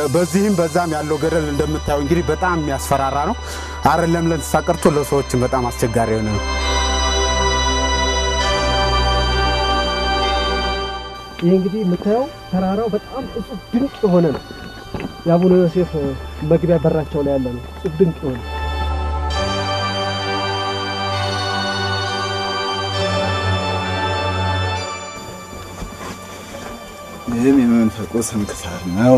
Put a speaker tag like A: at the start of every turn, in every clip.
A: በዚህም በዛም ያለው ገደል እንደምታየው እንግዲህ በጣም የሚያስፈራራ ነው። አይደለም ለእንስሳ ቀርቶ ለሰዎችም በጣም አስቸጋሪ የሆነ ነው።
B: ይህ እንግዲህ የምታየው ተራራው በጣም እጹብ ድንቅ የሆነ ነው። የአቡነ ዮሴፍ መግቢያ በራቸው ላይ ያለ ነው። እጹብ ድንቅ የሆነ
C: ይህም የመንፈቁ ስንክሳር ነው።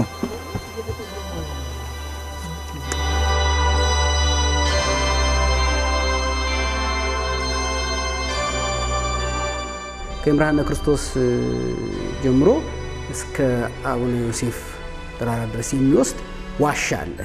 D: ከይምርሃነ ክርስቶስ ጀምሮ እስከ አቡነ ዮሴፍ ተራራ ድረስ የሚወስድ ዋሻ አለ።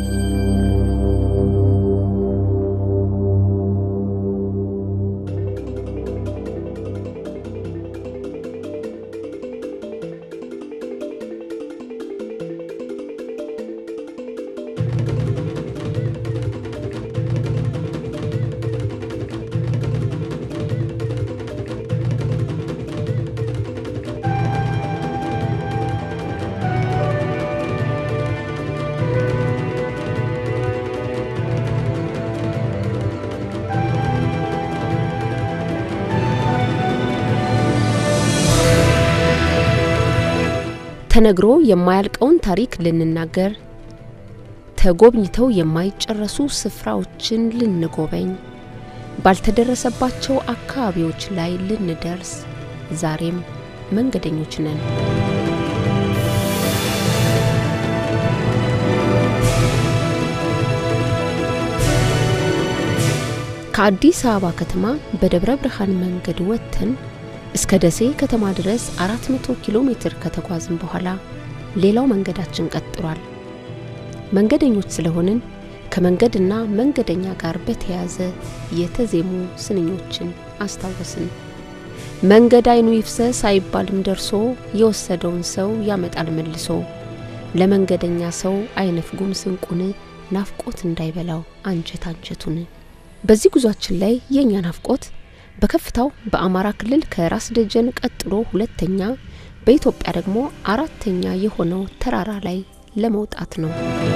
E: ተነግሮ የማያልቀውን ታሪክ ልንናገር ተጎብኝተው የማይጨረሱ ስፍራዎችን ልንጎበኝ ባልተደረሰባቸው አካባቢዎች ላይ ልንደርስ ዛሬም መንገደኞች ነን። ከአዲስ አበባ ከተማ በደብረ ብርሃን መንገድ ወጥተን እስከ ደሴ ከተማ ድረስ 400 ኪሎ ሜትር ከተጓዝን በኋላ ሌላው መንገዳችን ቀጥሏል። መንገደኞች ስለሆንን ከመንገድና መንገደኛ ጋር በተያያዘ የተዜሙ ስንኞችን አስታወስን። መንገድ አይኑ ይፍሰስ አይባልም ደርሶ የወሰደውን ሰው ያመጣል መልሶ። ለመንገደኛ ሰው አይነፍጉም ስንቁን ናፍቆት እንዳይበላው አንጀት አንጀቱን። በዚህ ጉዟችን ላይ የእኛ ናፍቆት በከፍታው በአማራ ክልል ከራስ ደጀን ቀጥሎ ሁለተኛ በኢትዮጵያ ደግሞ አራተኛ የሆነው ተራራ ላይ ለመውጣት ነው።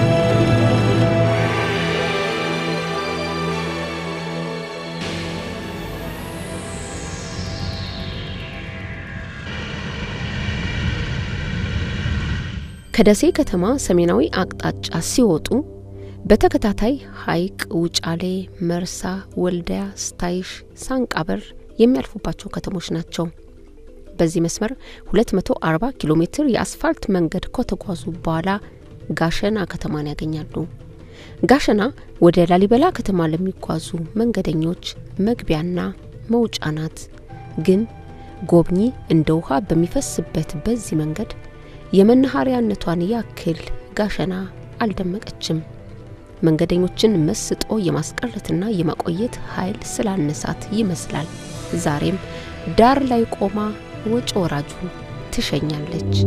E: ከደሴ ከተማ ሰሜናዊ አቅጣጫ ሲወጡ በተከታታይ ሐይቅ፣ ውጫሌ፣ መርሳ፣ ወልዲያ፣ ስታይሽ፣ ሳንቃበር የሚያልፉባቸው ከተሞች ናቸው። በዚህ መስመር 240 ኪሎ ሜትር የአስፋልት መንገድ ከተጓዙ በኋላ ጋሸና ከተማን ያገኛሉ። ጋሸና ወደ ላሊበላ ከተማ ለሚጓዙ መንገደኞች መግቢያና መውጫ ናት። ግን ጎብኚ እንደ ውሃ በሚፈስበት በዚህ መንገድ የመናኸሪያነቷን ያክል ጋሸና አልደመቀችም። መንገደኞችን መስጦ የማስቀረትና የማቆየት ኃይል ስላነሳት ይመስላል ዛሬም ዳር ላይ ቆማ ወጪ ወራጁ ትሸኛለች።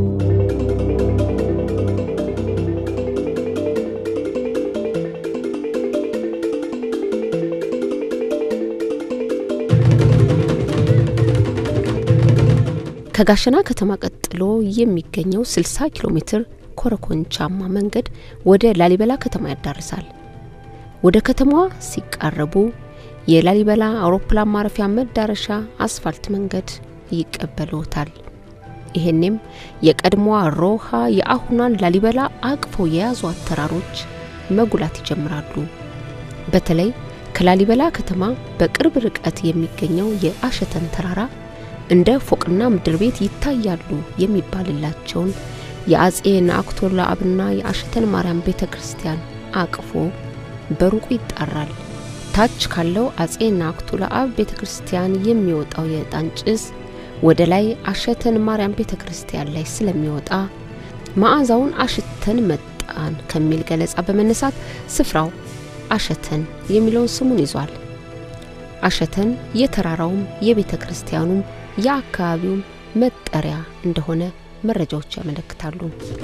E: ከጋሸና ከተማ ቀጥሎ የሚገኘው 60 ኪሎ ሜትር ኮረኮንቻማ መንገድ ወደ ላሊበላ ከተማ ያዳርሳል። ወደ ከተማዋ ሲቃረቡ የላሊበላ አውሮፕላን ማረፊያ መዳረሻ አስፋልት መንገድ ይቀበልዎታል። ይሄኔም የቀድሞዋ ሮሃ የአሁኗን ላሊበላ አቅፈው የያዟት ተራሮች መጉላት ይጀምራሉ። በተለይ ከላሊበላ ከተማ በቅርብ ርቀት የሚገኘው የአሸተን ተራራ እንደ ፎቅና ምድር ቤት ይታያሉ የሚባልላቸውን የአጼ ናአክቶ ለአብና የአሸተን ማርያም ቤተ ክርስቲያን አቅፎ በሩቁ ይጣራል። ታች ካለው አጼ ናአክቶ ለአብ ቤተ ክርስቲያን የሚወጣው የዕጣን ጭስ ወደ ላይ አሸተን ማርያም ቤተ ክርስቲያን ላይ ስለሚወጣ መዓዛውን አሽተን መጣን ከሚል ገለጻ በመነሳት ስፍራው አሸተን የሚለውን ስሙን ይዟል። አሸተን የተራራውም የቤተ ክርስቲያኑም የአካባቢውም መጠሪያ እንደሆነ መረጃዎች ያመለክታሉ።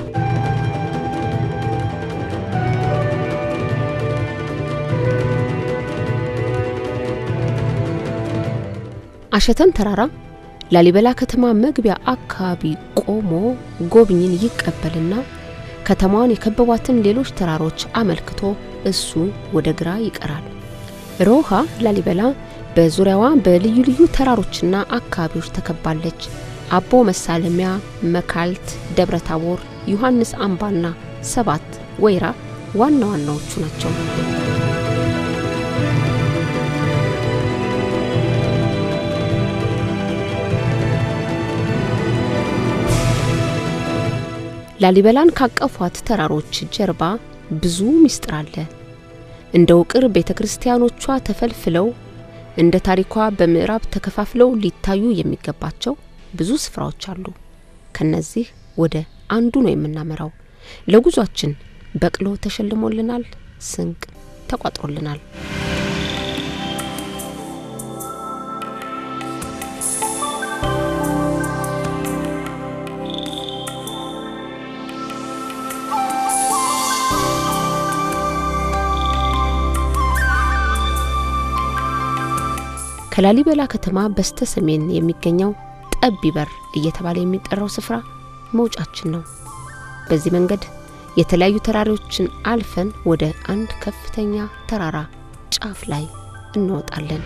E: አሸተን ተራራ ላሊበላ ከተማ መግቢያ አካባቢ ቆሞ ጎብኝን ይቀበልና ከተማዋን የከበቧትን ሌሎች ተራሮች አመልክቶ እሱ ወደ ግራ ይቀራል። ሮሃ ላሊበላ በዙሪያዋ በልዩ ልዩ ተራሮችና አካባቢዎች ተከባለች። አቦ መሳለሚያ፣ መካልት፣ ደብረ ታቦር፣ ዮሐንስ አምባና ሰባት ወይራ ዋና ዋናዎቹ ናቸው። ላሊበላን ካቀፏት ተራሮች ጀርባ ብዙ ምስጢር አለ። እንደ ውቅር ቤተ ክርስቲያኖቿ ተፈልፍለው እንደ ታሪኳ በምዕራብ ተከፋፍለው ሊታዩ የሚገባቸው ብዙ ስፍራዎች አሉ። ከነዚህ ወደ አንዱ ነው የምናመራው። ለጉዟችን በቅሎ ተሸልሞልናል፣ ስንቅ ተቋጥሮልናል። ከላሊበላ ከተማ በስተ ሰሜን የሚገኘው ጠቢበር እየተባለ የሚጠራው ስፍራ መውጫችን ነው። በዚህ መንገድ የተለያዩ ተራሮችን አልፈን ወደ አንድ ከፍተኛ ተራራ ጫፍ ላይ እንወጣለን።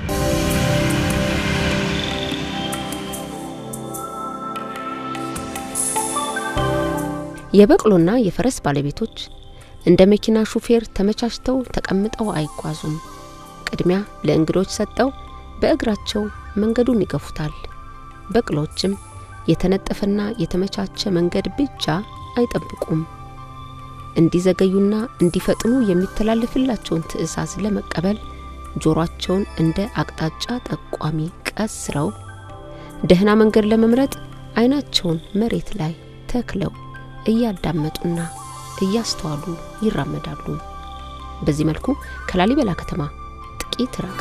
E: የበቅሎና የፈረስ ባለቤቶች እንደ መኪና ሹፌር ተመቻችተው ተቀምጠው አይጓዙም። ቅድሚያ ለእንግዶች ሰጠው በእግራቸው መንገዱን ይገፉታል። በቅሎችም የተነጠፈና የተመቻቸ መንገድ ብቻ አይጠብቁም። እንዲዘገዩና እንዲፈጥኑ የሚተላለፍላቸውን ትዕዛዝ ለመቀበል ጆሮአቸውን እንደ አቅጣጫ ጠቋሚ ቀስረው ደህና መንገድ ለመምረጥ አይናቸውን መሬት ላይ ተክለው እያዳመጡና እያስተዋሉ ይራመዳሉ። በዚህ መልኩ ከላሊበላ ከተማ ጥቂት ራቅ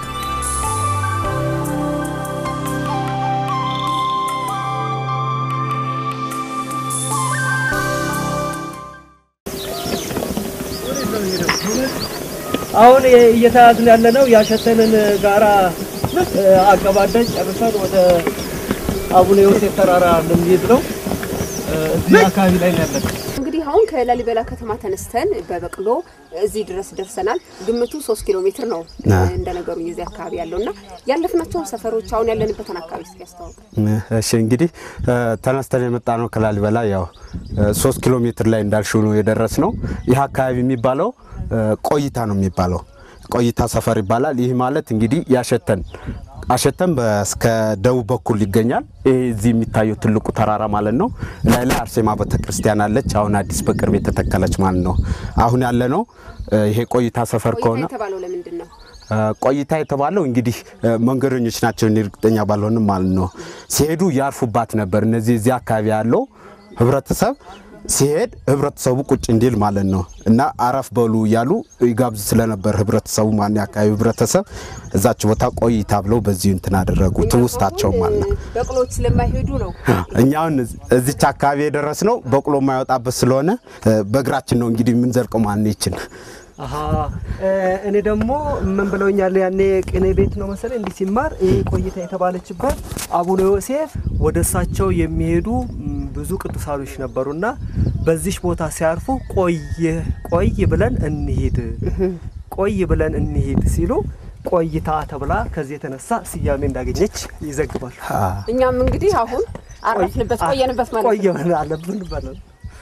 B: አሁን እየተያዝን ያለ ነው ያሸተንን ጋራ አቀባደን ጨርሰን ወደ አቡነ ዮሴፍ ተራራ ልንሄድ ነው። እዚህ አካባቢ ላይ ነው ያለነው።
F: እንግዲህ አሁን ከላሊበላ ከተማ ተነስተን በበቅሎ እዚህ ድረስ ደርሰናል። ግምቱ ሶስት ኪሎ ሜትር ነው እንደ ነገሩ የዚህ አካባቢ ያለው እና ያለፍናቸውን ሰፈሮች አሁን ያለንበትን አካባቢ እስኪ ያስተዋውቅ።
A: እሺ እንግዲህ ተነስተን የመጣ ነው ከላሊበላ ያው ሶስት ኪሎ ሜትር ላይ እንዳልሽው ነው የደረስ ነው። ይህ አካባቢ የሚባለው ቆይታ ነው የሚባለው ቆይታ ሰፈር ይባላል። ይህ ማለት እንግዲህ ያሸተን አሸተን እስከ ደቡብ በኩል ይገኛል። ይህ እዚህ የሚታየው ትልቁ ተራራ ማለት ነው። ላይ ላይ አርሴማ ቤተክርስቲያን አለች። አሁን አዲስ በቅርብ የተተከለች ማለት ነው። አሁን ያለ ነው ይሄ ቆይታ ሰፈር ከሆነ
F: የተባለው ለምንድን ነው?
A: ቆይታ የተባለው እንግዲህ መንገደኞች ናቸው፣ እኔ እርግጠኛ ባልሆንም ማለት ነው። ሲሄዱ ያርፉባት ነበር። እነዚህ እዚህ አካባቢ ያለው ህብረተሰብ ሲሄድ ህብረተሰቡ ቁጭ እንዲል ማለት ነው እና አረፍ በሉ እያሉ ይጋብዝ ስለነበር ህብረተሰቡ ማን አካባቢ ህብረተሰብ እዛች ቦታ ቆይታ ብለው በዚሁ እንትን አደረጉ ትውስታቸው ማለት ነው።
F: በቅሎች ስለማይሄዱ ነው።
A: እኛ አሁን እዚች አካባቢ የደረስ ነው በቅሎ የማይወጣበት ስለሆነ በእግራችን ነው እንግዲህ የምንዘልቀው ማን ይችን
B: አሀ እኔ ደግሞ ምን ብለውኛል? ያኔ ቅኔ ቤት ነው መሰለኝ እንዲህ ሲማር ይህ ቆይታ የተባለችበት አቡነ ዮሴፍ ወደ እሳቸው የሚሄዱ ብዙ ቅዱሳኖች ነበሩና በዚሽ ቦታ ሲያርፉ ቆይ ቆይ ብለን እንሂድ ቆይ ብለን እንሂድ ሲሉ ቆይታ ተብላ ከዚህ የተነሳ ስያሜ እንዳገኘች ይዘግባል።
F: እኛም እንግዲህ አሁን አረፍንበት ቆየንበት ማለት ነው።
B: ቆየን አለብን በለን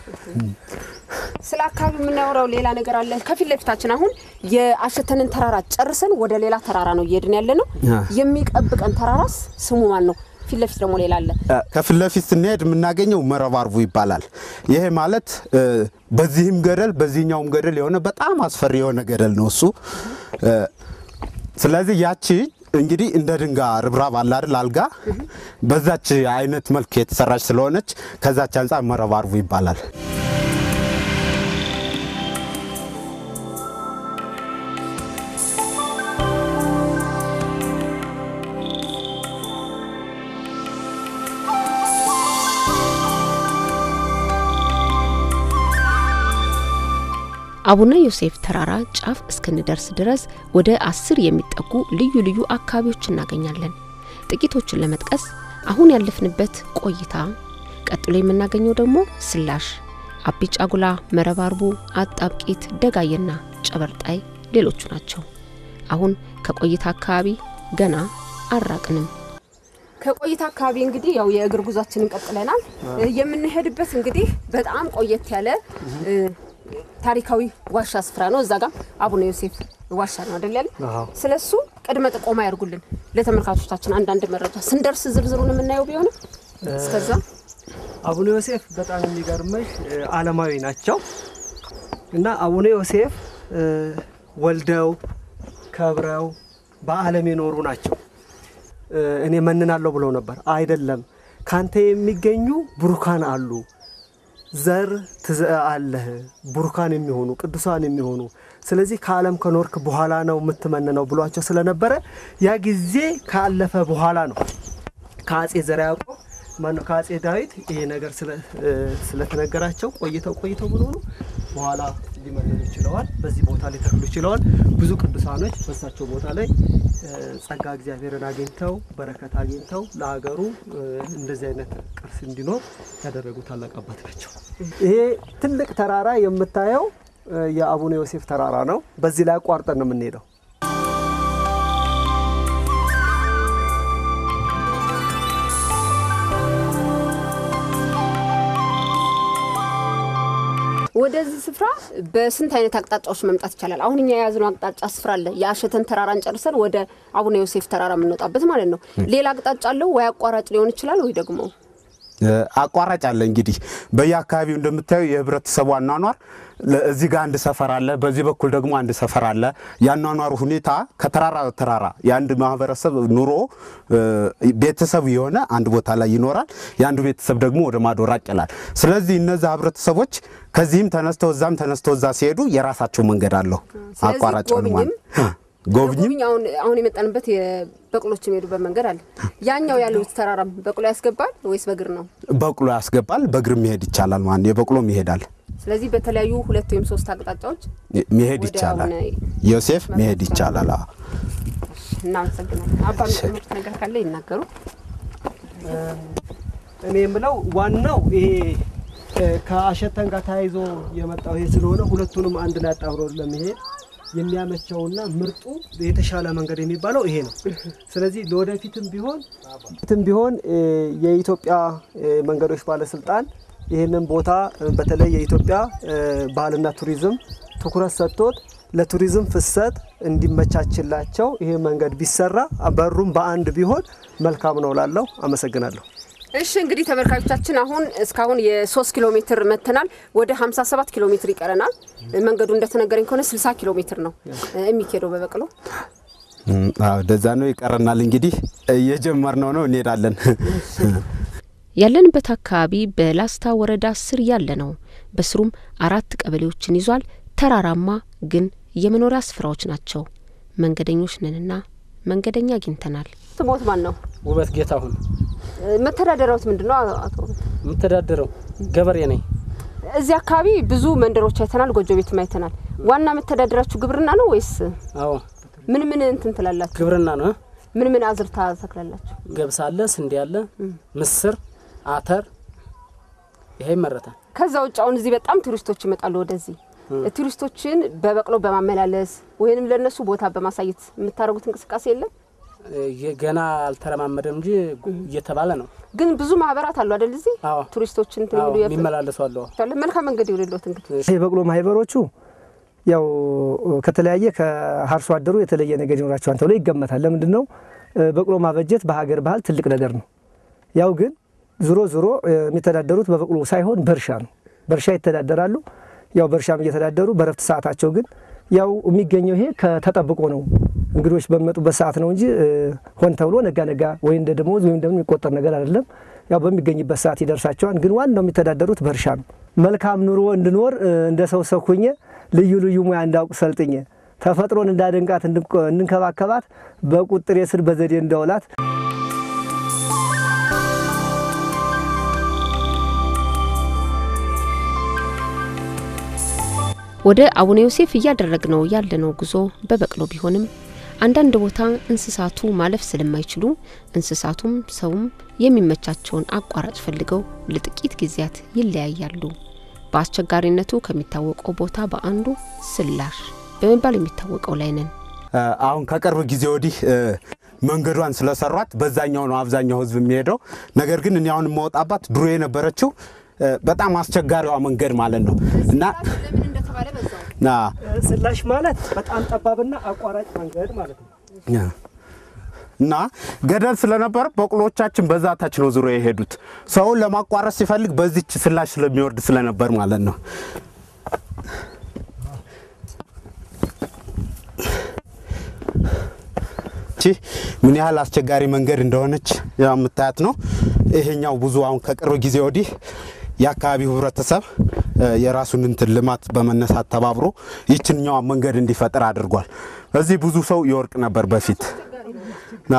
F: ስለ አካባቢ የምናወራው ሌላ ነገር አለ። ከፊት ለፊታችን አሁን የአሸተንን ተራራ ጨርሰን ወደ ሌላ ተራራ ነው እየሄድን ያለ ነው። የሚጠብቀን ተራራስ ስሙ ማን ነው? ፊት ለፊት ደግሞ ሌላ አለ።
A: ከፊት ለፊት ስንሄድ የምናገኘው መረባርቡ ይባላል። ይሄ ማለት በዚህም ገደል በዚህኛውም ገደል የሆነ በጣም አስፈሪ የሆነ ገደል ነው እሱ። ስለዚህ ያቺ እንግዲህ እንደ ድንጋ ርብራብ አለ አይደል አልጋ በዛች አይነት መልክ የተሰራች ስለሆነች ከዛች አንጻር መረባርቡ ይባላል።
E: አቡነ ዮሴፍ ተራራ ጫፍ እስክንደርስ ድረስ ወደ አስር የሚጠጉ ልዩ ልዩ አካባቢዎች እናገኛለን። ጥቂቶቹን ለመጥቀስ አሁን ያለፍንበት ቆይታ፣ ቀጥሎ የምናገኘው ደግሞ ስላሽ፣ አቢ ጫጉላ፣ መረባርቡ፣ አጣብቂት፣ ደጋየና ጨበርጣይ ሌሎቹ ናቸው። አሁን ከቆይታ አካባቢ ገና አራቅንም።
F: ከቆይታ አካባቢ እንግዲህ ያው የእግር ጉዟችንን ቀጥለናል። የምንሄድበት እንግዲህ በጣም ቆየት ያለ እ፣ ታሪካዊ ዋሻ ስፍራ ነው። እዛ ጋር አቡነ ዮሴፍ ዋሻ ነው አይደል ያለ። ስለሱ ቅድመ ጥቆማ ያርጉልን ለተመልካቾቻችን አንዳንድ መረጃ ስንደርስ ዝርዝሩን የምናየው ቢሆንም እስከዛ
B: አቡነ ዮሴፍ በጣም የሚገርምሽ እ፣ ዓለማዊ ናቸው እና አቡነ ዮሴፍ እ፣ ወልደው ከብረው በዓለም የኖሩ ናቸው። እ፣ እኔ መንናለሁ ብለው ነበር። አይደለም ካንተ የሚገኙ ብሩካን አሉ፣ ዘር ትዘ- አለህ ቡሩካን የሚሆኑ ቅዱሳን የሚሆኑ ስለዚህ ከዓለም ከኖርክ በኋላ ነው የምትመንነው ብሏቸው ስለነበረ ያ ጊዜ ካለፈ በኋላ ነው ከአጼ ዘርዓ ያዕቆብ ማነው ከአጼ ዳዊት ይሄ ነገር ስለ- እ፣ ስለተነገራቸው ቆይተው ቆይተው ምን ሆኑ በኋላ ሊመንኑ ችለዋል። በዚህ ቦታ ላይ ተክሉ ችለዋል። ብዙ ቅዱሳኖች በእሳቸው ቦታ ላይ እ፣ ጸጋ እግዚአብሔርን አግኝተው በረከት አግኝተው ለሀገሩ እ፣ እንደዚህ አይነት ቅርስ እንዲኖር ያደረጉ ታላቅ አባት ናቸው። ይሄ ትልቅ ተራራ የምታየው እ፣ የአቡነ ዮሴፍ ተራራ ነው። በዚህ ላይ አቋርጠን ነው የምንሄደው።
F: ወደዚህ ስፍራ በስንት አይነት አቅጣጫዎች መምጣት ይቻላል? አሁን እኛ የያዝነው አቅጣጫ ስፍራ አለ። የአሸተን ተራራን ጨርሰን ወደ አቡነ ዮሴፍ ተራራ የምንወጣበት ማለት ነው። ሌላ አቅጣጫ አለው ወይ አቋራጭ ሊሆን ይችላል ወይ ደግሞ
A: እ፣ አቋራጭ አለ እንግዲህ በየአካባቢው እንደምታዩ የህብረተሰቡ አኗኗር ለ- እዚህ ጋር አንድ ሰፈር አለ፣ በዚህ በኩል ደግሞ አንድ ሰፈር አለ። የአኗኗሩ ሁኔታ ከተራራ ተራራ የአንድ ማህበረሰብ ኑሮ እ፣ ቤተሰብ የሆነ አንድ ቦታ ላይ ይኖራል። የአንዱ ቤተሰብ ደግሞ ወደ ማዶ ራቅ ይላል። ስለዚህ እነዚህ ህብረተሰቦች ከዚህም ተነስተው እዛም ተነስተው እዛ ሲሄዱ የራሳቸው መንገድ አለው።
F: ስለዚህ
A: አቋራጭ ሆነ ማለት
F: ጎብኝም
A: ጎብኝም
F: ጎብኝ አሁን አሁን የመጣንበት የበቅሎች የሚሄዱበት መንገድ አለ። ያኛው ያለው ተራራም በቅሎ ያስገባል ወይስ በእግር ነው?
A: በቅሎ ያስገባል፣ በእግር መሄድ ይቻላል ማለት ነው። የበቅሎም ይሄዳል
F: ስለዚህ በተለያዩ ሁለት ወይም ሶስት አቅጣጫዎች
A: መሄድ
F: ወደ
A: ይቻላል።
F: አቡነ
A: ዮሴፍ መሄድ ይቻላል። አዎ።
F: እናመሰግናለን። አባ የሚጨምሩት ነገር ካለ ይናገሩ።
B: እኔ የምለው ዋናው ይሄ እ፣ ከአሸተን ጋር ተያይዞ የመጣው ይሄ ስለሆነ ሁለቱንም አንድ ላይ አጣምሮ ለመሄድ የሚያመቸውና ምርጡ የተሻለ መንገድ የሚባለው ይሄ ነው። ስለዚህ ለወደፊትም ቢሆን ፊትም ቢሆን እ፣ የኢትዮጵያ እ፣ መንገዶች ባለስልጣን ይህንን ቦታ እ፣ በተለይ የኢትዮጵያ እ፣ ባህልና ቱሪዝም ትኩረት ሰጥቶት ለቱሪዝም ፍሰት እንዲመቻችላቸው ይሄ መንገድ ቢሰራ በሩም በአንድ ቢሆን መልካም ነው ላለው አመሰግናለሁ።
F: እሺ እንግዲህ ተመልካቾቻችን አሁን እስካሁን የሶስት ኪሎ ሜትር መተናል። ወደ 57 ኪሎ ሜትር ይቀረናል። መንገዱ እንደተነገረኝ ከሆነ 60 ኪሎ ሜትር ነው የሚካሄደው በበቅሎ።
A: እም፣ አዎ እንደዛ ነው። ይቀረናል እንግዲህ እየጀመርነው ነው፣ እንሄዳለን።
E: ያለንበት አካባቢ በላስታ ወረዳ ስር ያለ ነው። በስሩም አራት ቀበሌዎችን ይዟል። ተራራማ ግን የመኖሪያ ስፍራዎች ናቸው። መንገደኞች ነንና መንገደኛ አግኝተናል።
F: ስሞት ማን ነው?
G: ውበት ጌታሁን
F: መተዳደሪያዎት ምንድን ነው? አቶ ውበት?
G: የምተዳደረው ገበሬ ነኝ።
F: እዚህ አካባቢ ብዙ መንደሮች አይተናል፣ ጎጆ ቤትም አይተናል። ዋና መተዳደሪያችሁ ግብርና ነው ወይስ
G: አዎ
F: ምን ምን እንትን ትላላችሁ?
G: ግብርና ነው።
F: ምን ምን አዝርታ ተክላላችሁ?
G: ገብስ አለ፣ ስንዴ አለ፣ ምስር፣ አተር ይሄ ይመረታል።
F: ከዛ ውጭ አሁን እዚህ በጣም ቱሪስቶች ይመጣሉ ወደዚህ። ቱሪስቶችን በበቅሎ በማመላለስ ወይንም ለነሱ ቦታ በማሳየት የምታደርጉት እንቅስቃሴ የለም?
G: የ- ገና አልተለማመደም እንጂ እየተባለ ነው።
F: ግን ብዙ ማህበራት አሉ አይደል? እዚህ
G: አዎ
F: ቱሪስቶችን እንትን
G: አዎ
F: የሚሉ የፍ-
G: የሚመላለሱ አለ።
F: መልካም መንገድ ይውልሎት እንግዲህ
H: የበቅሎ ማህበሮቹ ያው ከተለያየ ከአርሶ አደሩ የተለየ ነገር ይኖራቸዋል ተብሎ ይገመታል። ለምንድን ነው እ፣ በቅሎ ማበጀት በሀገር ባህል ትልቅ ነገር ነው። ያው ግን ዞሮ ዞሮ እ፣ የሚተዳደሩት በበቅሎ ሳይሆን በእርሻ ነው። በእርሻ ይተዳደራሉ። ያው በእርሻም እየተዳደሩ በረፍት ሰዓታቸው ግን ያው የሚገኘው ይሄ ከተጠብቆ ነው። እንግዶች በሚመጡበት ሰዓት ነው እንጂ እ፣ ሆን ተብሎ ነጋ ነጋ ወይ እንደ ደሞዝ ወይም ደግሞ የሚቆጠር ነገር አይደለም። ያው በሚገኝበት ሰዓት ይደርሳቸዋል። ግን ዋናው የሚተዳደሩት በእርሻ ነው። መልካም ኑሮ እንድኖር እ፣ እንደ ሰው ሰው ሁኜ ልዩ ልዩ ሙያ እንዳውቅ ሰልጥኜ ተፈጥሮን እንዳደንቃት እንድንቆ- እንድንከባከባት በቁጥር የስር በዘዴ እንዳውላት
E: ወደ አቡነ ዮሴፍ እያደረግነው ያለነው ጉዞ በበቅሎ ቢሆንም አንዳንድ ቦታ እንስሳቱ ማለፍ ስለማይችሉ እንስሳቱም ሰውም የሚመቻቸውን አቋራጭ ፈልገው ለጥቂት ጊዜያት ይለያያሉ። በአስቸጋሪነቱ ከሚታወቀው ቦታ በአንዱ ስላሽ በመባል የሚታወቀው ላይ ነን።
A: አሁን ከቅርብ ጊዜ ወዲህ መንገዷን ስለሰሯት በዛኛው ነው አብዛኛው ህዝብ የሚሄደው። ነገር ግን እኔ አሁን የማወጣባት ድሮ የነበረችው በጣም አስቸጋሪዋ መንገድ ማለት ነው እና ና
B: ስላሽ ማለት በጣም ጠባብና አቋራጭ መንገድ ማለት ነው።
A: እና ገደል ስለነበረ በቅሎቻችን በዛ ታች ነው ዙሮ የሄዱት። ሰውን ለማቋረጥ ሲፈልግ በዚች ስላሽ ስለሚወርድ ስለነበር ማለት ነው። ምን ያህል አስቸጋሪ መንገድ እንደሆነች ያው የምታያት ነው። ይሄኛው ብዙ አሁን ከቅርብ ጊዜ ወዲህ የአካባቢው ህብረተሰብ የራሱን እንትን ልማት በመነሳት ተባብሮ ይችኛዋ መንገድ እንዲፈጥር አድርጓል። እዚህ ብዙ ሰው ይወርቅ ነበር በፊት ና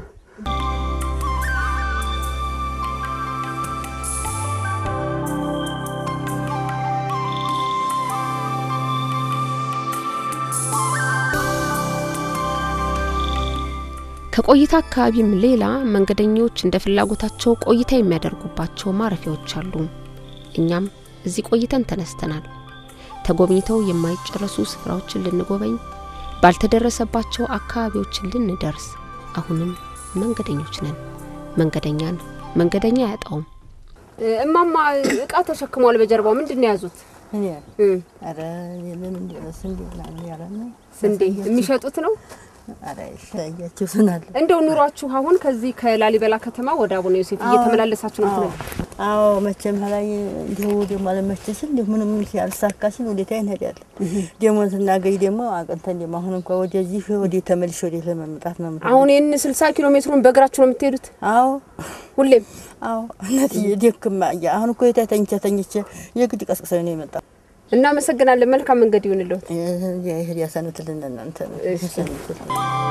E: ከቆይታ አካባቢም ሌላ መንገደኞች እንደ ፍላጎታቸው ቆይታ የሚያደርጉባቸው ማረፊያዎች አሉ። እኛም እዚህ ቆይተን ተነስተናል። ተጎብኝተው የማይጨረሱ ስፍራዎችን ልንጎበኝ፣ ባልተደረሰባቸው አካባቢዎችን ልንደርስ አሁንም መንገደኞች ነን። መንገደኛን መንገደኛ አያጣውም።
F: እማማ እቃ ተሸክመዋል። በጀርባው ምንድን ነው የያዙት?
I: እኔ
F: እ
I: ኧረ የምን እንደ ስንዴ ምናምን ያለ ነው።
F: ስንዴ የሚሸጡት ነው።
I: ኧረ ይሻያችሁ ስናለ
F: እንደው ኑሯችሁ አሁን ከዚህ ከላሊበላ ከተማ ወደ አቡነ ዮሴፍ እየተመላለሳችሁ ነው ትነግሩ?
I: አዎ መቼም ላይ እንዲሁ ደግሞ አለመቼ ስል እንዲሁ ምንም ያልሳካ ሲል ወዴታ እንሄዳለን። ደግሞ ስናገኝ ደግሞ አቅንተን ደግሞ አሁን እንኳ ወደዚህ ወደ ተመልሼ ወደ ለመምጣት ነው የምትሄደው።
F: አሁን ይህን 60 ኪሎ ሜትሩን በእግራችሁ ነው የምትሄዱት?
I: አዎ
F: ሁሌም
I: አዎ እናትዬ ደክማ እያ አሁን እኮ የታ ተኝቼ ተኝቼ የግድ ቀስቅሰኝ ነው የመጣው።
F: እናመሰግናለን። መልካም መንገድ ይሁንልዎት።
I: ይሄድ ያሰኑትልን እናንተ ነው ያሰኑትልን።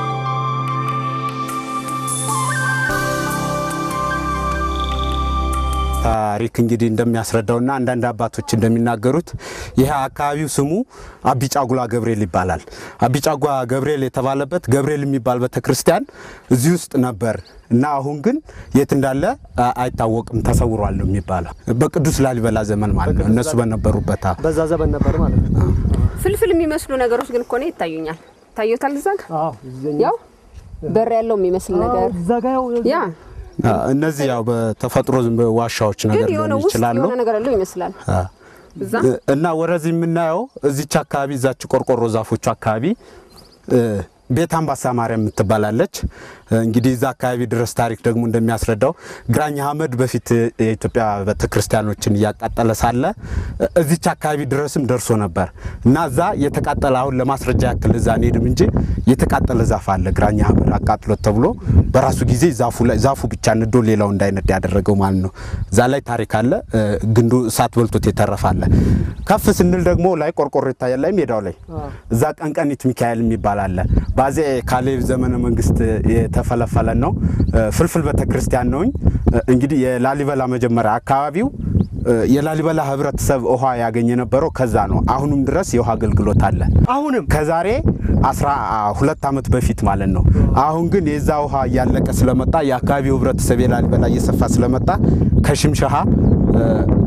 A: ታሪክ እንግዲህ እንደሚያስረዳውና አንዳንድ አባቶች እንደሚናገሩት ይህ አካባቢው ስሙ አቢጫጉላ ገብርኤል ይባላል። አቢጫጓ ገብርኤል የተባለበት ገብርኤል የሚባል ቤተክርስቲያን እዚህ ውስጥ ነበር እና አሁን ግን የት እንዳለ አ- አይታወቅም፣ ተሰውሯል ነው የሚባለው። በቅዱስ ላሊበላ ዘመን ማለት ነው እነሱ በነበሩበት አ-
B: በዛ ዘመን ነበር ማለት ነው።
F: ፍልፍል የሚመስሉ ነገሮች ግን እኮ ነው ይታዩኛል። ታዩታል? እዛ ጋ
B: አዎ እዚህኛው
F: ያው በር ያለው የሚመስል ነገር
B: እዛ ጋ ያው
F: ያ
A: አ፣ እነዚህ ያው በተፈጥሮ ዝም ብሎ ዋሻዎች
F: ግን
A: ነገር
F: የሆነ
A: ሊሆኑ
F: ውስጥ
A: ይችላሉ።
F: የሆነ ነገር ያለው ይመስላል።
A: አ፣
F: እዛ
A: እና ወደዚህ የምናየው እዚች አካባቢ እዛች ቆርቆሮ ዛፎቹ አካባቢ እ፣ ቤት አምባሳ ማርያም የምትባላለች። እንግዲህ እዛ አካባቢ ድረስ ታሪክ ደግሞ እንደሚያስረዳው ግራኝ አህመድ በፊት የኢትዮጵያ ቤተክርስቲያኖችን እያቃጠለ ሳለ እዚች አካባቢ ድረስም ደርሶ ነበር እና እዛ የተቃጠለ አሁን ለማስረጃ ያክል እዛ አንሄድም እንጂ የተቃጠለ ዛፍ አለ ግራኝ አህመድ አቃጥሎት ተብሎ በራሱ ጊዜ ዛፉ ላይ ዛፉ ብቻ ንዶ ሌላው እንዳይነድ ያደረገው ማለት ነው። እዛ ላይ ታሪክ አለ። እ፣ ግንዱ እሳት በልቶት የተረፋለ። ከፍ ስንል ደግሞ ላይ ቆርቆሮ ይታያል። ላይ ሜዳው ላይ እዛ ቀንቀኒት ሚካኤል የሚባል አለ። በአፄ ካሌብ ዘመነ መንግስት የተፈለፈለ ነው። እ፣ ፍልፍል ቤተክርስቲያን ነውኝ። እ፣ እንግዲህ የላሊበላ መጀመሪያ አካባቢው እ፣ የላሊበላ ህብረተሰብ ውሃ ያገኝ የነበረው ከዛ ነው። አሁንም ድረስ የውሃ አገልግሎት አለ።
B: አሁንም
A: ከዛሬ አስራ ሁለት ዓመት በፊት ማለት ነው። አሁን ግን የዛ ውሃ እያለቀ ስለመጣ የአካባቢው ህብረተሰብ የላሊበላ እየሰፋ ስለመጣ ከሽምሸሃ እ፣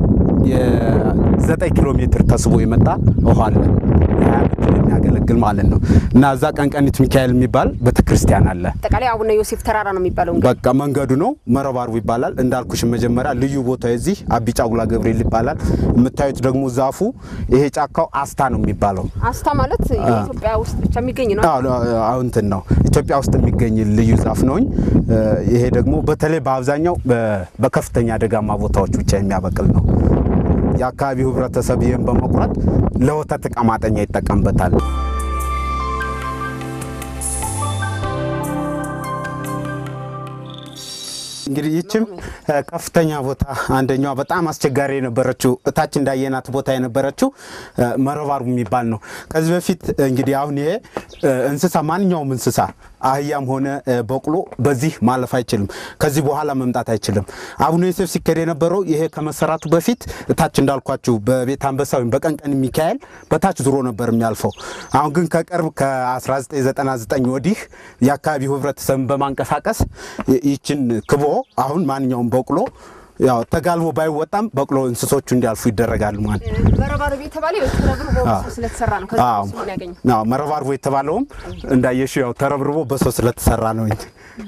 A: የዘጠኝ ኪሎ ሜትር ተስቦ የመጣ ውሃ አለ ሀያ ዓመት የሚያገለግል ማለት ነው እና እዛ ቀንቀኒት ሚካኤል የሚባል ቤተክርስቲያን አለ።
F: አጠቃላይ አቡነ ዮሴፍ ተራራ ነው የሚባለው። እንግዲህ
A: በቃ መንገዱ ነው መረባርቡ ይባላል። እንዳልኩሽ መጀመሪያ ልዩ ቦታ የዚህ አቢጫጉላ ገብርኤል ይባላል። የምታዩት ደግሞ ዛፉ ይሄ ጫካው አስታ ነው የሚባለው።
F: አስታ ማለት የኢትዮጵያ ውስጥ ብቻ የሚገኝ ነው።
A: አዎ አዎ፣ እንትን ነው ኢትዮጵያ ውስጥ የሚገኝ ልዩ ዛፍ ነውኝ። ይሄ ደግሞ በተለይ በአብዛኛው በ- በከፍተኛ ደጋማ ቦታዎች ብቻ የሚያበቅል ነው። የአካባቢው ህብረተሰብ ይህን በመቁረጥ ለወተት ዕቃ ማጠኛ ይጠቀምበታል። እንግዲህ ይችም እ፣ ከፍተኛ ቦታ አንደኛዋ በጣም አስቸጋሪ የነበረችው እታች እንዳየናት ቦታ የነበረችው እ፣ መረባሩ የሚባል ነው። ከዚህ በፊት እንግዲህ አሁን ይሄ እ፣ እንስሳ ማንኛውም እንስሳ አህያም ሆነ እ፣ በቅሎ በዚህ ማለፍ አይችልም። ከዚህ በኋላ መምጣት አይችልም። አቡነ ዮሴፍ ሲካሄድ የነበረው ይሄ ከመሰራቱ በፊት እታች እንዳልኳችሁ በቤት አንበሳ ወይም በቀንቀን ሚካኤል በታች ዙሮ ነበር የሚያልፈው። አሁን ግን ከቅርብ ከ1999 ወዲህ የአካባቢው ህብረተሰብን በማንቀሳቀስ ይ- ይችን ክቦ አሁን ማንኛውም በቅሎ ያው ተጋልቦ ባይወጣም በቅሎ እንስሶቹ እንዲያልፉ ይደረጋል ማለት ነው።
F: መረባረብ የተባለ ተረብርቦ በሰው ስለተሰራ ነው። ከዛ
A: አዎ
F: ስሙን ያገኘው
A: አዎ፣ መረባርቦ የተባለውም እንዳየሽው ያው ተረብርቦ በሰው ስለተሰራ ነው እንጂ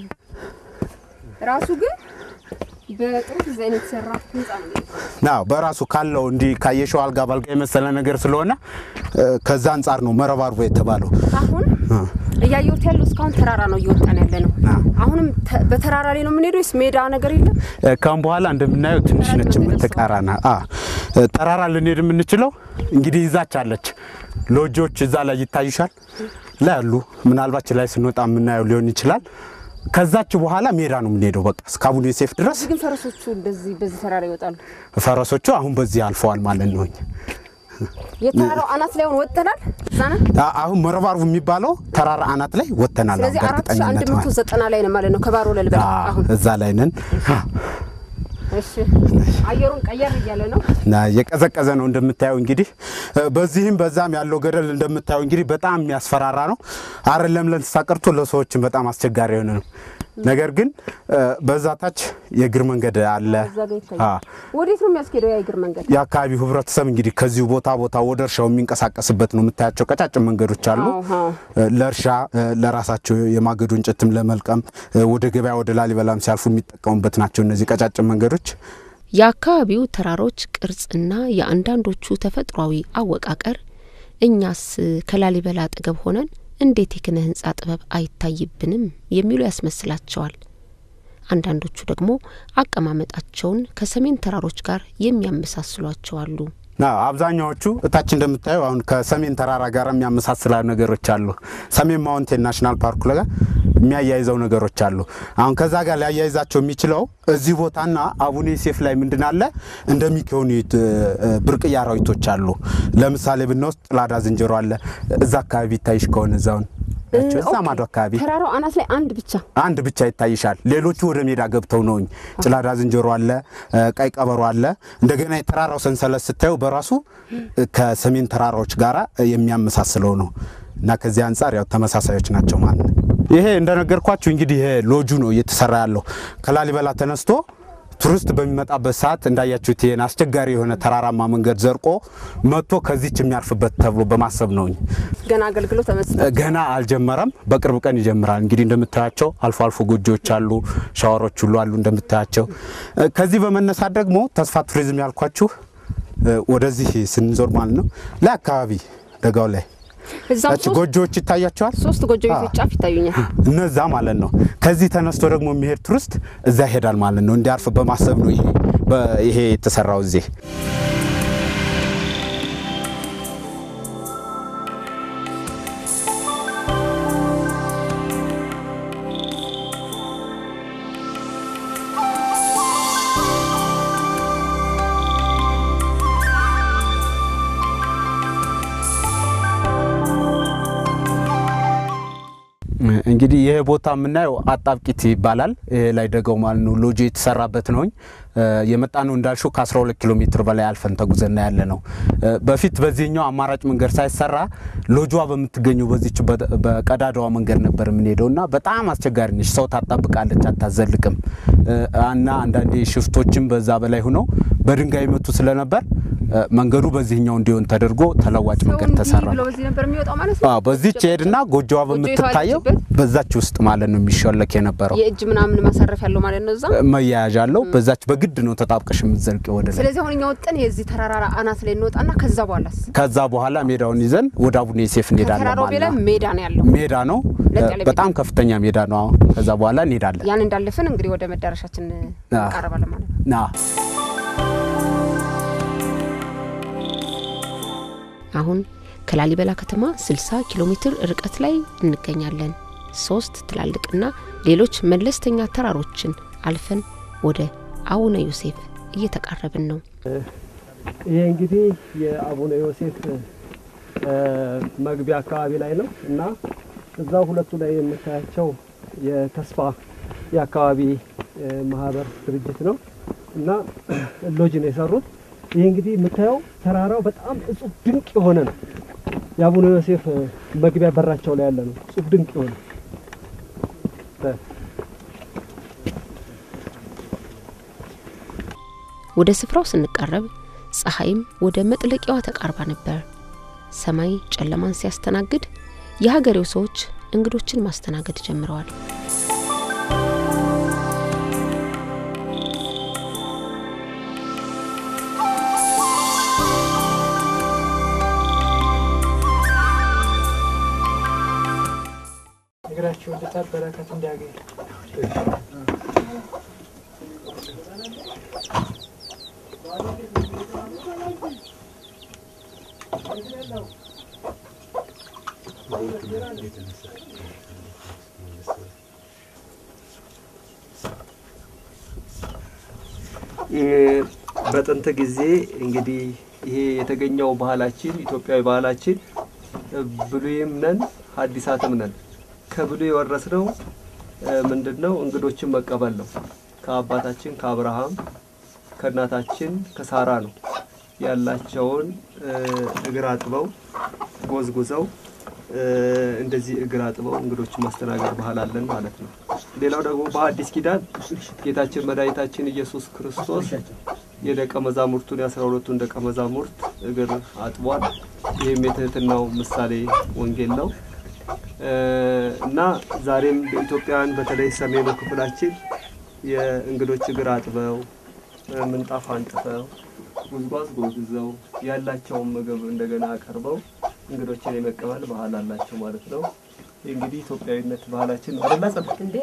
F: ራሱ ግን በጥሩ ዲዛይን የተሰራ ህንጻ ነው።
A: አዎ በራሱ ካለው እንዲህ ካየሽው አልጋ ባልጋ የመሰለ ነገር ስለሆነ እ፣ ከዛ አንጻር ነው መረባርቦ የተባለው።
F: አሁን እያየሁት ያለው እስካሁን ተራራ ነው እየወጣን ያለ ነው።
A: አዎ።
F: አሁንም ተ- በተራራ ላይ ነው የምንሄደው ወይስ ሜዳ ነገር የለም?
A: እ፣ ካሁን በኋላ እንደምናየው ትንሽ ነች የምትቃራና አ እ፣ ጠራራ ልንሄድ የምንችለው እንግዲህ ይዛች አለች ሎጆች እዛ ላይ ይታዩሻል ላይ አሉ። ምናልባት ላይ ስንወጣ የምናየው ሊሆን ይችላል። ከዛች በኋላ ሜዳ ነው የምንሄደው በቃ እስከ አቡነ ዮሴፍ ድረስ።
F: ግን ፈረሶቹ እንደዚህ በዚህ ተራራ ይወጣሉ።
A: ፈረሶቹ አሁን በዚህ አልፈዋል ማለት ነው።
F: የተራራው አናት ላይ አሁን ወጥተናል። እዛ ነን።
A: አ- አሁን መረባርቡ የሚባለው ተራራ አናት ላይ ወጥተናል። አሁን
F: ስለዚህ አራት ሺህ አንድ
A: በእርግጠኝነት
F: መቶ
A: ማለት
F: ዘጠና ላይ ነው ማለት ነው ከባሮ ለልበላ
A: አ፣
F: አሁን
A: እዛ ላይ ነን።
F: እሺ አየሩን ቀየር እያለ ነው።
A: እና የቀዘቀዘ ነው እንደምታየው እንግዲህ እ፣ በዚህም በዛም ያለው ገደል እንደምታየው እንግዲህ በጣም የሚያስፈራራ ነው። አይደለም ለእንስሳ ቀርቶ ለሰዎችም በጣም አስቸጋሪ የሆነ ነው። ነገር ግን እ፣ በዛ ታች የእግር መንገድ አለ።
F: እዛ ጋር ይታያል።
A: አ፣
F: ወዴት ነው የሚያስኬደው የእግር መንገድ?
A: የአካባቢው ህብረተሰብ እንግዲህ ከዚሁ ቦታ ቦታ ወደ እርሻው የሚንቀሳቀስበት ነው። የምታያቸው ቀጫጭን መንገዶች አሉ።
F: አዎ።
A: እ፣ ለእርሻ እ፣ ለራሳቸው የማገዶ እንጨትም ለመልቀም እ፣ ወደ ገበያ ወደ ላሊበላም ሲያልፉ የሚጠቀሙበት ናቸው እነዚህ ቀጫጭን መንገዶች።
E: የአካባቢው ተራሮች ቅርጽና የአንዳንዶቹ ተፈጥሯዊ አወቃቀር እኛስ ከላሊበላ አጠገብ ሆነን እንዴት የኪነ ህንጻ ጥበብ አይታይብንም የሚሉ ያስመስላቸዋል። አንዳንዶቹ ደግሞ አቀማመጣቸውን ከሰሜን ተራሮች ጋር የሚያመሳስሏቸው አሉ።
A: ና አብዛኛዎቹ እታች እንደምታየው አሁን ከሰሜን ተራራ ጋር የሚያመሳስላ ነገሮች አሉ። ሰሜን ማውንቴን ናሽናል ፓርኩ ጋር የሚያያይዘው ነገሮች አሉ። አሁን ከዛ ጋር ሊያያይዛቸው የሚችለው እዚህ ቦታና አቡነ ዮሴፍ ላይ ምንድን አለ እንደሚከሆኑ ብርቅዬ አራዊቶች አሉ። ለምሳሌ ብንወስድ ጥላዳ ዝንጀሮ አለ። እዛ አካባቢ ይታይሽ ከሆነ እዛውን ያቸው እዛ
F: ኦኬ።
A: ማዶ አካባቢ
F: ተራራው አናት ላይ አንድ ብቻ
A: አንድ ብቻ ይታይሻል። ሌሎቹ ወደ ሜዳ ገብተው ነውኝ። ጭላዳ ዝንጀሮ አለ፣ እ፣ ቀይ ቀበሮ አለ። እንደገና የተራራው ሰንሰለት ስታዩ በራሱ እ፣ ከሰሜን ተራራዎች ጋራ እ፣ የሚያመሳስለው ነው እና ከዚህ አንጻር ያው ተመሳሳዮች ናቸው ማለት ነው። ይሄ እንደነገርኳችሁ እንግዲህ ይሄ ሎጁ ነው እየተሰራ ያለው ከላሊበላ ተነስቶ ቱሪስት በሚመጣበት ሰዓት እንዳያችሁት ይሄን አስቸጋሪ የሆነ ተራራማ መንገድ ዘርቆ መጥቶ ከዚች የሚያርፍበት ተብሎ በማሰብ ነው።
F: ገና አገልግሎት ተመስጠ
A: ገና አልጀመረም። በቅርብ ቀን ይጀምራል። እንግዲህ እንደምታያቸው አልፎ አልፎ ጎጆዎች አሉ፣ ሻወሮች ሁሉ አሉ እንደምታያቸው። እ፣ ከዚህ በመነሳት ደግሞ ተስፋ ቱሪዝም ያልኳችሁ እ፣ ወደዚህ ስንዞር ማለት ነው ላይ አካባቢ ደጋው ላይ
F: እዛም
A: ያቺ
F: ሶስት
A: ጎጆዎች ይታያቸዋል።
F: ሶስት ጎጆ ቤቶች ጫፍ ይታዩኛል።
A: እነዛ ማለት ነው። ከዚህ ተነስቶ ደግሞ የሚሄድ ቱሪስት እዛ ይሄዳል ማለት ነው። እንዲያርፍ በማሰብ ነው ይሄ በ- ይሄ የተሰራው እዚህ እንግዲህ ይሄ ቦታ የምናየው አጣብቂት ይባላል። ይሄ ላይ ደገው ማለት ነው ሎጆ የተሰራበት ነውኝ። የመጣ ነው እንዳልሽው ከ12 ኪሎ ሜትር በላይ አልፈን ተጉዘና ያለ ነው። እ፣ በፊት በዚህኛው አማራጭ መንገድ ሳይሰራ ሎጇ በምትገኘው በዚች በ- በቀዳዳዋ መንገድ ነበር የምንሄደው እና በጣም አስቸጋሪ ነች። ሰው ታጣብቃለች፣ አታዘልቅም እ፣ እና አንዳንዴ ሽፍቶችም በዛ በላይ ሆነው በድንጋይ መቱ ስለነበር እ፣ መንገዱ በዚህኛው እንዲሆን ተደርጎ ተለዋጭ
F: ሰው
A: መንገድ
F: እንዲህ
A: ተሰራ።
F: ብሎ በዚህ ነበር የሚወጣው ማለት ነው።
A: አዎ በዚች ሄድና ጎጆዋ
F: ጎጆ
A: በምትታየው
F: የተዋለችበት?
A: በዛች ውስጥ ማለት ነው የሚሾለክ የነበረው
F: የእጅ ምናምን ማሳረፍ ያለው ማለት ነው እዛ።
A: መያያዣ አለው። በዛች በግድ ነው ተጣብቀሽ የምትዘልቀው ወደ ላይ።
F: ስለዚህ አሁን እኛ ወጠን የዚህ ተራራ አናት ላይ እንወጣና ከዛ በኋላስ
A: ከዛ በኋላ ሜዳውን ይዘን ወደ አቡነ ዮሴፍ እንሄዳለን
F: ከተራራው
A: ማለት
F: በላይ
A: ነው።
F: ሜዳ ነው ያለው።
A: ሜዳ ነው፣
F: ለጥ ያለ
A: በጣም ከፍተኛ ሜዳ ነው። አሁን ከዛ በኋላ እንሄዳለን።
F: ያን እንዳለፍን እንግዲህ ወደ መዳረሻችን እንቃረባለን ማለት ነው።
A: ና
E: አሁን ከላሊበላ ከተማ 60 ኪሎ ሜትር ርቀት ላይ እንገኛለን። ሶስት ትላልቅና ሌሎች መለስተኛ ተራሮችን አልፈን ወደ አቡነ ዮሴፍ እየተቃረብን ነው።
B: ይሄ እንግዲህ የአቡነ ዮሴፍ እ፣ መግቢያ አካባቢ ላይ ነው እና እዛው ሁለቱ ላይ የምታያቸው የተስፋ የአካባቢ እ፣ ማህበር ድርጅት ነው እና ሎጅ ነው የሰሩት። ይህ እንግዲህ የምታየው ተራራው በጣም እጹብ ድንቅ የሆነ ነው። የአቡነ ዮሴፍ እ፣ መግቢያ በራቸው ላይ ያለ ነው። እጹብ ድንቅ የሆነ
E: ወደ ስፍራው ስንቃረብ ፀሐይም ወደ መጥለቂያዋ ተቃርባ ነበር። ሰማይ ጨለማን ሲያስተናግድ የሀገሬው ሰዎች እንግዶችን ማስተናገድ ጀምረዋል።
B: እግራቸው እንድጠብ በረከት እንዲያገኝ በጥንት ጊዜ እንግዲህ ይሄ የተገኘው ባህላችን ኢትዮጵያዊ ባህላችን ብሉይም ነን ሐዲሳትም ነን። ከብሉይ የወረስነው ምንድን ነው? እንግዶችን መቀበል ነው። ከአባታችን ከአብርሃም ከእናታችን ከሳራ ነው ያላቸውን እግር አጥበው ጎዝጉዘው እንደዚህ እግር አጥበው እንግዶችን ማስተናገድ ባህል አለን ማለት ነው። ሌላው ደግሞ በአዲስ ኪዳን ጌታችን መድኃኒታችን ኢየሱስ ክርስቶስ የደቀ መዛሙርቱን የአስራ ሁለቱን ደቀ መዛሙርት እግር አጥቧል። ይህም የትህትናው ምሳሌ ወንጌል ነው እና ዛሬም በኢትዮጵያውያን በተለይ ሰሜኑ ክፍላችን የእንግዶች እግር አጥበው ምንጣፍ አንጥፈው ጉዝጓዝ ጎዝጉዘው ያላቸውን ምግብ እንደገና አቀርበው እንግዶችን የመቀበል ባህል አላቸው ማለት ነው። እንግዲህ ኢትዮጵያዊነት ባህላችን ነው አይደል?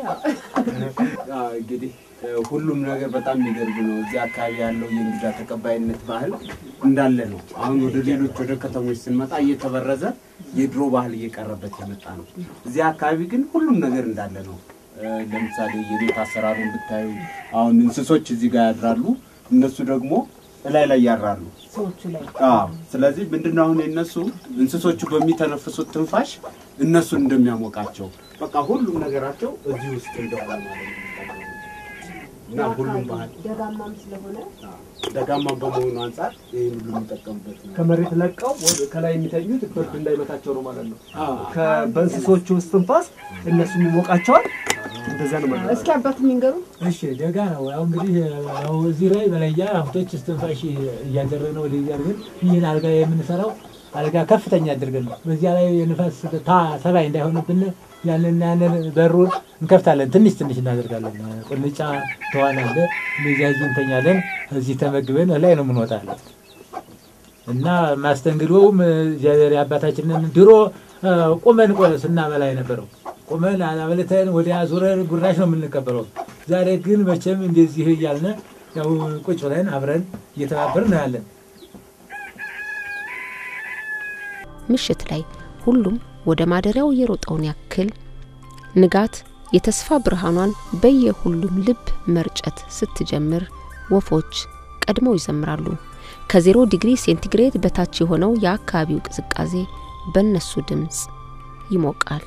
A: እንግዲህ ሁሉም ነገር በጣም የሚገርም ነው። እዚህ አካባቢ ያለው የእንግዳ ተቀባይነት ባህል እንዳለ ነው። አሁን ወደ ሌሎች ወደ ከተሞች ስንመጣ እየተበረዘ የድሮ ባህል እየቀረበት የመጣ ነው። እዚህ አካባቢ ግን ሁሉም ነገር እንዳለ ነው። ለምሳሌ የቤት አሰራሩን ብታዩ አሁን እንስሶች እዚህ ጋር ያድራሉ፣ እነሱ ደግሞ እላይ ላይ ያድራሉ።
F: ሰዎቹ ላይ
A: አዎ። ስለዚህ ምንድነው አሁን የነሱ እንስሶቹ በሚተነፍሱት ትንፋሽ እነሱን እንደሚያሞቃቸው በቃ ሁሉም ነገራቸው እዚህ ውስጥ እንደሆነ ማለት ነው። እና ሁሉም ባህል
F: ደጋማም ስለሆነ
A: ደጋማ በመሆኑ አንጻር ይህን ሁሉ የሚጠቀሙበት ነው።
B: ከመሬት ለቀው ወደ- ከላይ የሚተኙት ብርድ እንዳይመታቸው ነው ማለት ነው። ከ- በእንስሶቹ ውስጥ ትንፋስ እነሱም ይሞቃቸዋል። እንደዛ ነው ማለት ነው።
F: እስኪ አባት የሚንገሩ
J: እሺ ደጋ ነው። ያው እንግዲህ ያው እዚህ ላይ በላያ ሀብቶች እስትንፋሽ እያደረግን ወደ ግን ይህን አልጋ የምንሰራው አልጋ ከፍተኛ አድርገን ነው። በዚያ ላይ የንፋስ ታ ተባይ እንዳይሆንብን ያንን ያንን በሩን እንከፍታለን። ትንሽ ትንሽ እናደርጋለን። ቁንጫ ተዋን አለ እንደዚያ እዚህ እንተኛለን። እዚህ ተመግበን ላይ ነው የምንወጣለን እና ማስተንግዶውም እግዚአብሔር የአባታችንን ድሮ እ፣ ቁመን ቆ ስናበላ የነበረው ቁመን አበልተን ወዲያ ዙረን ጉራሽ ነው የምንቀበለው። ዛሬ ግን መቼም እንደዚህ እያልን ያው ቁጭ ብለን አብረን እየተባበርን ነው ያለን።
E: ምሽት ላይ ሁሉም ወደ ማደሪያው የሮጠውን ያክል ንጋት የተስፋ ብርሃኗን በየሁሉም ልብ መርጨት ስትጀምር ወፎች ቀድመው ይዘምራሉ። ከዜሮ ዲግሪ ሴንቲግሬድ በታች የሆነው የአካባቢው ቅዝቃዜ በእነሱ ድምፅ ይሞቃል።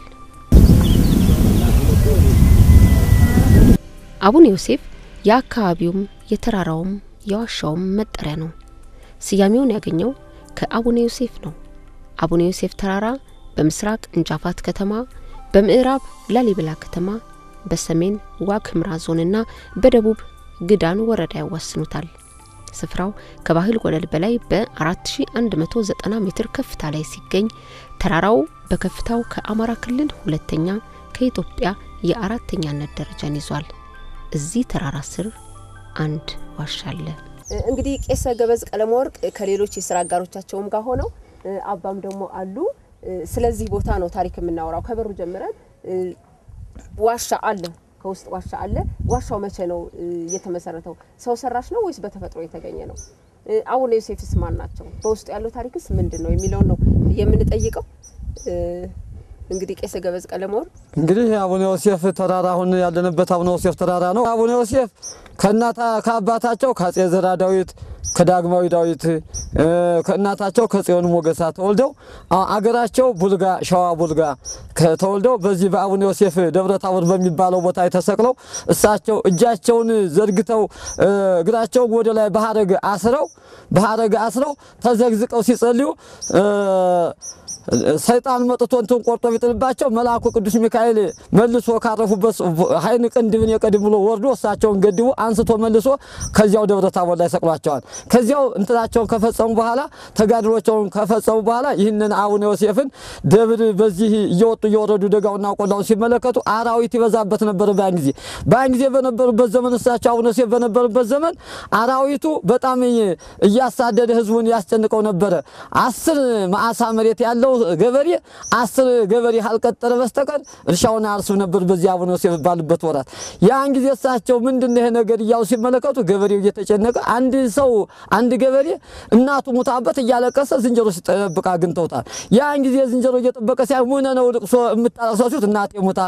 E: አቡነ ዮሴፍ የአካባቢውም የተራራውም የዋሻውም መጠሪያ ነው። ስያሜውን ያገኘው ከአቡነ ዮሴፍ ነው። አቡነ ዮሴፍ ተራራ በምስራቅ እንጃፋት ከተማ፣ በምዕራብ ላሊበላ ከተማ፣ በሰሜን ዋግ ኽምራ ዞንና በደቡብ ግዳን ወረዳ ያዋስኑታል። ስፍራው ከባህል ወለል በላይ በ4190 ሜትር ከፍታ ላይ ሲገኝ ተራራው በከፍታው ከአማራ ክልል ሁለተኛ ከኢትዮጵያ የአራተኛነት ደረጃን ይዟል። እዚህ ተራራ ስር አንድ ዋሻ አለ።
F: እንግዲህ ቄሰ ገበዝ ቀለመ ወርቅ ከሌሎች የስራ አጋሮቻቸውም ጋር ሆነው እ፣ አባም ደግሞ አሉ። እ፣ ስለዚህ ቦታ ነው ታሪክ የምናወራው። ከበሩ ጀምረን እ፣ ዋሻ አለ፣ ከውስጥ ዋሻ አለ። ዋሻው መቼ ነው እ፣ የተመሰረተው? ሰው ሰራሽ ነው ወይስ በተፈጥሮ የተገኘ ነው? እ፣ አቡነ ዮሴፍስ ማን ናቸው? በውስጡ ያለው ታሪክስ ምንድን ነው የሚለውን ነው የምንጠይቀው። እ፣ እንግዲህ ቄሰ ገበዝ ቀለመ ወርቅ
K: እንግዲህ አቡነ ዮሴፍ ተራራ አሁን ያለንበት አቡነ ዮሴፍ ተራራ ነው። አቡነ ዮሴፍ ከእናታ ከአባታቸው ከአጼ ዘርዓ ዳዊት ከዳግማዊ ዳዊት ከእናታቸው ከጽዮን ሞገሳ ተወልደው አገራቸው ቡልጋ ሸዋ ቡልጋ ተወልደው በዚህ በአቡነ ዮሴፍ ደብረ ታቦር በሚባለው ቦታ ተሰቅለው እሳቸው እጃቸውን ዘርግተው እግራቸውን ወደ ላይ በሀረግ አስረው በሀረግ አስረው ተዘግዝቀው ሲጸልዩ ሰይጣን መጥቶ እንትን ቆርጦ ቢጥልባቸው መልአኩ ቅዱስ ሚካኤል መልሶ ካረፉበት ኃይን ቅንድብን የቀድም ብሎ ወርዶ እሳቸውን ገድቦ አንስቶ መልሶ ከዚያው ደብረ ታቦር ላይ ሰቅሏቸዋል። ከዚያው እንትናቸውን ከፈጸሙ በኋላ ተጋድሎቸውን ከፈጸሙ በኋላ ይህንን አቡነ ዮሴፍን ደብር በዚህ እየወጡ እየወረዱ ደጋውና ቆላውን ሲመለከቱ አራዊት ይበዛበት ነበር። በያን ጊዜ በያን ጊዜ በነበሩበት ዘመን እሳቸው አቡነ ዮሴፍ በነበሩበት ዘመን አራዊቱ በጣም እያሳደደ ህዝቡን ያስጨንቀው ነበረ። አስር ማዕሳ መሬት ያለው ገበሬ አስር ገበሬ ካልቀጠረ በስተቀር እርሻውን አያርሱ ነበር። በዚህ አቡነ ዮሴፍ ባሉበት ወራት ያን ጊዜ እሳቸው ምንድን ነው ይሄ ነገር እያሉ ሲመለከቱ ገበሬው እየተጨነቀ አንድ ሰው አንድ ገበሬ እናቱ ሙታበት እያለቀሰ ዝንጀሮ ሲጠብቅ አግኝተውታል። ያን ጊዜ ዝንጀሮ እየጠበቀ ሲያ ምን ነው ልቅሶ የምታለቅሰው ሲሉት እናቴ ሙታ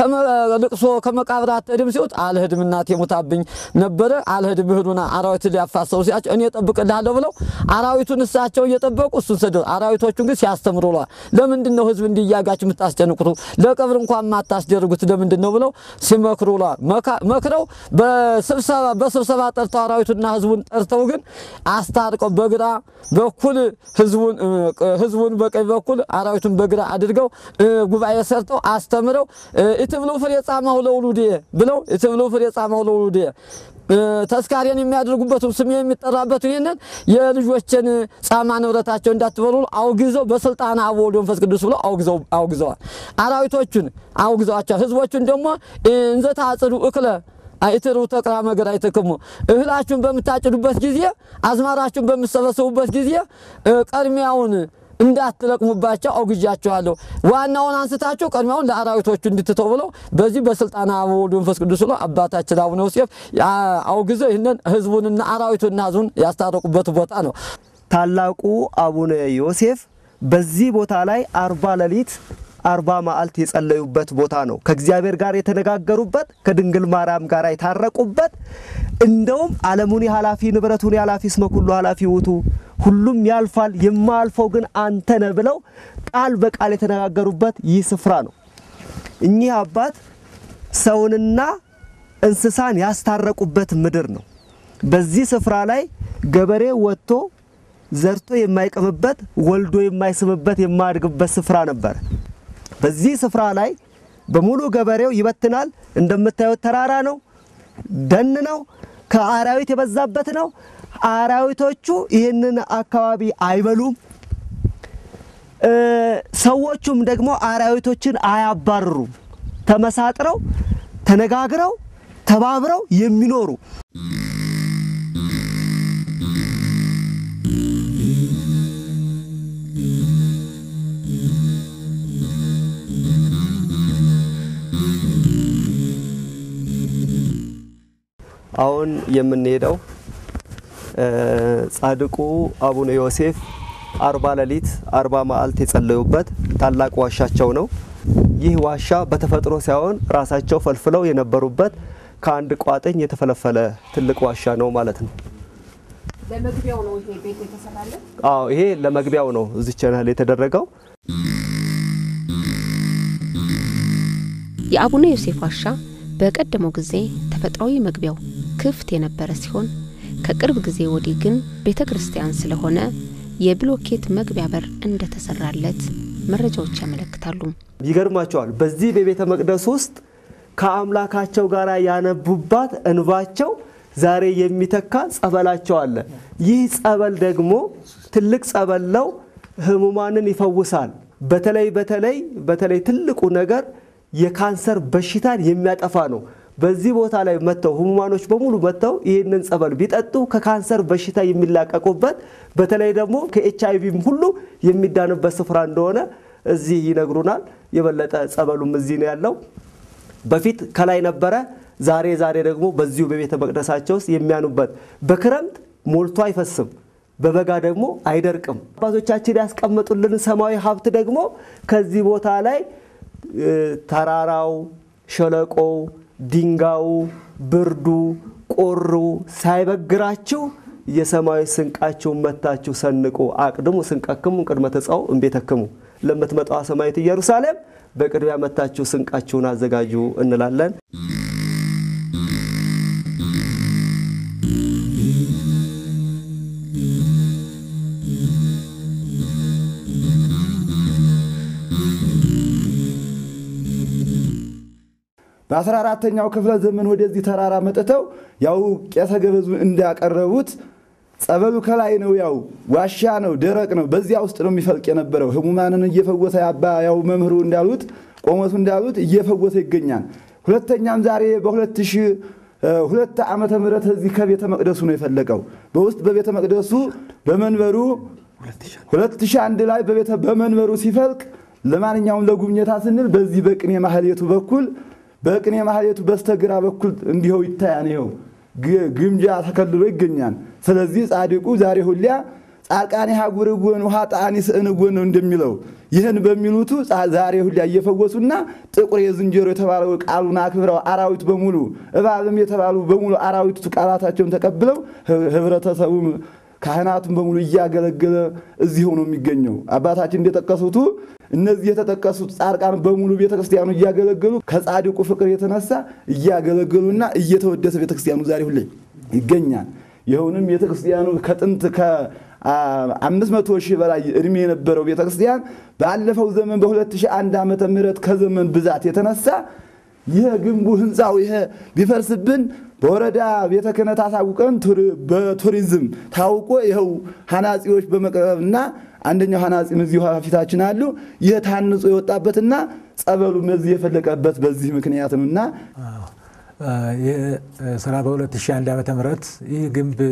K: ልቅሶ ከመቃብር አትሄድም ሲሉት አልሄድም እናቴ ሙታብኝ ነበረ አልሄድም እህሉና አራዊት ሊያፋሰው ሲያቸው እኔ እጠብቅልሃለሁ ብለው አራዊቱን እሳቸው እየጠበቁ እሱን ሰደው አራዊቶቹን ግን ሲያስተምሩ ውለዋል። ለምንድን ነው ህዝብ እንዲያጋችሁ የምታስጨንቁት? ለቀብር እንኳን የማታስደርጉት ለምንድን ነው ብለው ሲመክሩ ውለዋል። መክረው በስብሰባ በስብሰባ ጠርተው አራዊቱና ህዝቡን ጠርተው ግን አስታርቀው በግራ በኩል ህዝቡን ህዝቡን በቀኝ በኩል አራዊቱን በግራ አድርገው ጉባኤ ሰርተው አስተምረው ኢትብሉ ፍሬ ጻማሁ ለውሉዴ ብለው ኢትብሉ ፍሬ ጻማሁ ለውሉዴ ተስካሪን የሚያደርጉበትም ስሜ የሚጠራበትን ይህንን የልጆችን ጻማ ንብረታቸው እንዳትበሉ አውግዘው በስልጣን አብ ወልድ መንፈስ ቅዱስ ብለው አውግዘዋል። አራዊቶቹን አውግዘዋቸዋል። ህዝቦቹን ደግሞ እንዘ ታጽዱ እክለ አይትሩ ተቅራ መገር አይተክሙ እህላችሁን በምታጭዱበት ጊዜ አዝማራችሁን በምትሰበሰቡበት ጊዜ ቀድሚያውን እንዳትለቅሙባቸው አውግዣችኋለሁ። ዋናውን አንስታችሁ ቀድሚያውን ለአራዊቶቹ እንድትተው ብለው በዚህ በስልጣን አብ ወልድ መንፈስ ቅዱስ ብለው አባታችን አቡነ ዮሴፍ አውግዘው ይህንን ህዝቡንና አራዊቱና ህዝቡን ያስታረቁበት ቦታ ነው።
B: ታላቁ አቡነ ዮሴፍ በዚህ ቦታ ላይ አርባ ሌሊት አርባ መዓልት የጸለዩበት ቦታ ነው። ከእግዚአብሔር ጋር የተነጋገሩበት፣ ከድንግል ማርያም ጋር የታረቁበት እንደውም ዓለሙን ኃላፊ ንብረቱን ኃላፊ እስመ ኩሉ ኃላፊ ውእቱ ሁሉም ያልፋል የማያልፈው ግን አንተ ነህ ብለው ቃል በቃል የተነጋገሩበት ይህ ስፍራ ነው። እኚህ አባት ሰውንና እንስሳን ያስታረቁበት ምድር ነው። በዚህ ስፍራ ላይ ገበሬ ወጥቶ ዘርቶ የማይቀምበት ወልዶ የማይስምበት የማያድግበት ስፍራ ነበር። በዚህ ስፍራ ላይ በሙሉ ገበሬው ይበትናል። እንደምታዩት ተራራ ነው፣ ደን ነው፣ ከአራዊት የበዛበት ነው። አራዊቶቹ ይህንን አካባቢ አይበሉም። ሰዎቹም ደግሞ አራዊቶችን አያባርሩም። ተመሳጥረው ተነጋግረው ተባብረው የሚኖሩ አሁን የምንሄደው ጻድቁ አቡነ ዮሴፍ አርባ ሌሊት አርባ መዓልት የጸለዩበት ታላቅ ዋሻቸው ነው። ይህ ዋሻ በተፈጥሮ ሳይሆን ራሳቸው ፈልፍለው የነበሩበት ከአንድ ቋጥኝ የተፈለፈለ ትልቅ ዋሻ ነው ማለት ነው።
F: ለመግቢያው ነው ይሄ ቤት የተሰራለት።
B: አዎ ይሄ ለመግቢያው ነው እዚህ ቻናል የተደረገው።
E: የአቡነ ዮሴፍ ዋሻ በቀደመው ጊዜ ተፈጥሯዊ መግቢያው ክፍት የነበረ ሲሆን ከቅርብ ጊዜ ወዲህ ግን ቤተ ክርስቲያን ስለሆነ የብሎኬት መግቢያ በር እንደተሰራለት መረጃዎች ያመለክታሉ።
B: ይገርማቸዋል። በዚህ በቤተ መቅደስ ውስጥ ከአምላካቸው ጋር ያነቡባት እንባቸው ዛሬ የሚተካ ጸበላቸው አለ። ይህ ጸበል ደግሞ ትልቅ ጸበል ነው። ህሙማንን ይፈውሳል። በተለይ በተለይ በተለይ ትልቁ ነገር የካንሰር በሽታን የሚያጠፋ ነው። በዚህ ቦታ ላይ መጥተው ህሙማኖች በሙሉ መጥተው ይህንን ጸበል ቢጠጡ ከካንሰር በሽታ የሚላቀቁበት በተለይ ደግሞ ከኤች አይቪም ሁሉ የሚዳንበት ስፍራ እንደሆነ እዚህ ይነግሩናል። የበለጠ ጸበሉም እዚህ ነው ያለው። በፊት ከላይ ነበረ። ዛሬ ዛሬ ደግሞ በዚሁ በቤተ መቅደሳቸው ውስጥ የሚያኑበት በክረምት ሞልቶ አይፈስም፣ በበጋ ደግሞ አይደርቅም። አባቶቻችን ያስቀመጡልን ሰማያዊ ሀብት ደግሞ ከዚህ ቦታ ላይ ተራራው፣ ሸለቆው፣ ድንጋዩ፣ ብርዱ፣ ቆሩ ሳይበግራችሁ የሰማያዊ ስንቃችሁን መታችሁ ሰንቁ አቅድሙ ስንቀክሙ ቅድመ ተጻው እምቤተክሙ ለምትመጣዋ ሰማያዊት ኢየሩሳሌም በቅድሚያ መታችሁ ስንቃችሁን አዘጋጁ እንላለን።
C: በአስራ አራተኛው ክፍለ ዘመን ወደዚህ ተራራ መጥተው ያው ቄሰ ገበዙ እንዳቀረቡት ጸበሉ ከላይ ነው፣ ያው ዋሻ ነው፣ ደረቅ ነው። በዚያ ውስጥ ነው የሚፈልቅ የነበረው። ህሙማንን እየፈወሰ አባ ያው መምህሩ እንዳሉት ቆሞቱ እንዳሉት እየፈወሰ ይገኛል። ሁለተኛም ዛሬ በሁለት ሺህ ሁለት ዓመተ ምህረት እዚህ ከቤተ መቅደሱ ነው የፈለቀው። በውስጥ በቤተ መቅደሱ በመንበሩ 2001 ላይ በቤተ በመንበሩ ሲፈልቅ ለማንኛውም ለጉብኘታ ስንል በዚህ በቅኔ ማህሌቱ በኩል በቅኔ ማህሌቱ በስተግራ በኩል እንዲኸው ይታያን ይኸው ግምጃ ተከልሎ ይገኛል። ስለዚህ ጻድቁ ዛሬ ሁሊያ ጻድቃኔ ሀጉርጎን ውሃ ጣኒ ስእንጎን ነው እንደሚለው ይህን በሚሉቱ ዛሬ ሁሊያ እየፈወሱና ጥቁር የዝንጀሮ የተባለው ቃሉን አክብረው አራዊት በሙሉ እባብም የተባሉ በሙሉ አራዊቱ ቃላታቸውን ተቀብለው ህብረተሰቡም ካህናቱን በሙሉ እያገለገለ እዚሁ ነው የሚገኘው። አባታችን እንደጠቀሱቱ እነዚህ የተጠቀሱት ጻድቃን በሙሉ ቤተክርስቲያኑ እያገለገሉ ከጻድቁ ፍቅር የተነሳ እያገለገሉና እየተወደሰ ቤተክርስቲያኑ ዛሬ ሁሌ ይገኛል። ይኸውንም ቤተክርስቲያኑ ከጥንት ከአምስት መቶ ሺህ በላይ እድሜ የነበረው ቤተክርስቲያን ባለፈው ዘመን በ2001 ዓመተ ምህረት ከዘመን ብዛት የተነሳ ይህ ግንቡ ህንፃው ይሄ ቢፈርስብን በወረዳ ቤተ ክህነት አሳውቀን በቱሪዝም ታውቆ ይኸው ሀናጺዎች በመቅረብና አንደኛው ሀናጺም እዚሁ ፊታችን አሉ። ይህ ታንጾ የወጣበትና ጸበሉም እዚህ የፈለቀበት በዚህ ምክንያት ነውና
J: ይህ ስራ በ2001 ዓመተ ምህረት ይህ ግንብ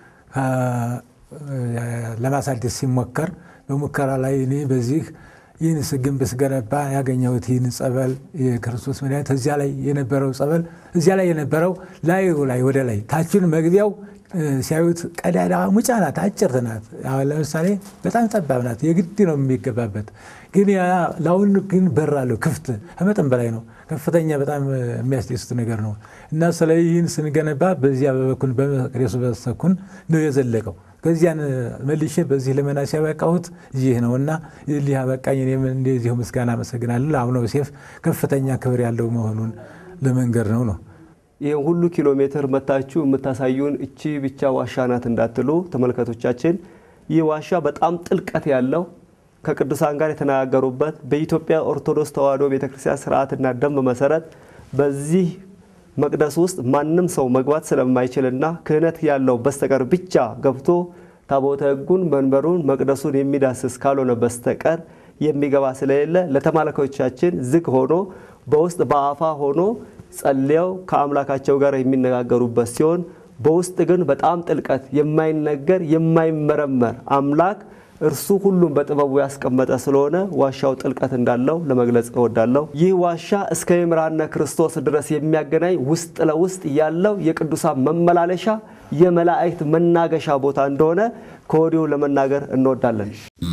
J: ለማሳደስ ሲሞከር በሙከራ ላይ እኔ በዚህ ይህን ግንብ ስገነባ ያገኘሁት ይህን ጸበል የክርስቶስ መድኃኒት እዚያ ላይ የነበረው ጸበል እዚያ ላይ የነበረው ላዩ ላይ ወደ ላይ ታችን መግቢያው ሲያዩት ቀዳዳ ሙጫ ናት፣ አጭር ናት። አሁን ለምሳሌ በጣም ጠባብ ናት፣ የግድ ነው የሚገባበት። ግን ላሁን ግን በር አለው ክፍት ከመጠን በላይ ነው። ከፍተኛ በጣም የሚያስደስት ነገር ነው እና ስለ ይህን ስንገነባ በዚያ በበኩል በመቅደሱ በስተኩን ነው የዘለቀው። ከዚያን መልሼ በዚህ ልመና ሲያበቃሁት ይህ ነው እና ሊህ አበቃኝ። እኔም እንደዚሁ ምስጋና አመሰግናለሁ። ለአቡነ ዮሴፍ ከፍተኛ ክብር ያለው መሆኑን ለመንገር ነው ነው
B: ይህን ሁሉ ኪሎ ሜትር መታችሁ የምታሳዩን እቺ ብቻ ዋሻ ናት እንዳትሉ ተመልከቶቻችን፣ ይህ ዋሻ በጣም ጥልቀት ያለው ከቅዱሳን ጋር የተነጋገሩበት በኢትዮጵያ ኦርቶዶክስ ተዋሕዶ ቤተክርስቲያን ስርዓትና ደንብ መሰረት በዚህ መቅደስ ውስጥ ማንም ሰው መግባት ስለማይችልና ክህነት ያለው በስተቀር ብቻ ገብቶ ታቦተ ሕጉን መንበሩን መቅደሱን የሚዳስስ ካልሆነ በስተቀር የሚገባ ስለሌለ ለተመልካቾቻችን ዝግ ሆኖ በውስጥ በአፋ ሆኖ ጸልየው ከአምላካቸው ጋር የሚነጋገሩበት ሲሆን በውስጥ ግን በጣም ጥልቀት የማይነገር የማይመረመር አምላክ እርሱ ሁሉም በጥበቡ ያስቀመጠ ስለሆነ ዋሻው ጥልቀት እንዳለው ለመግለጽ እወዳለሁ። ይህ ዋሻ እስከ የምርሃነ ክርስቶስ ድረስ የሚያገናኝ ውስጥ ለውስጥ ያለው የቅዱሳን መመላለሻ የመላእክት መናገሻ ቦታ እንደሆነ ከወዲሁ ለመናገር እንወዳለን።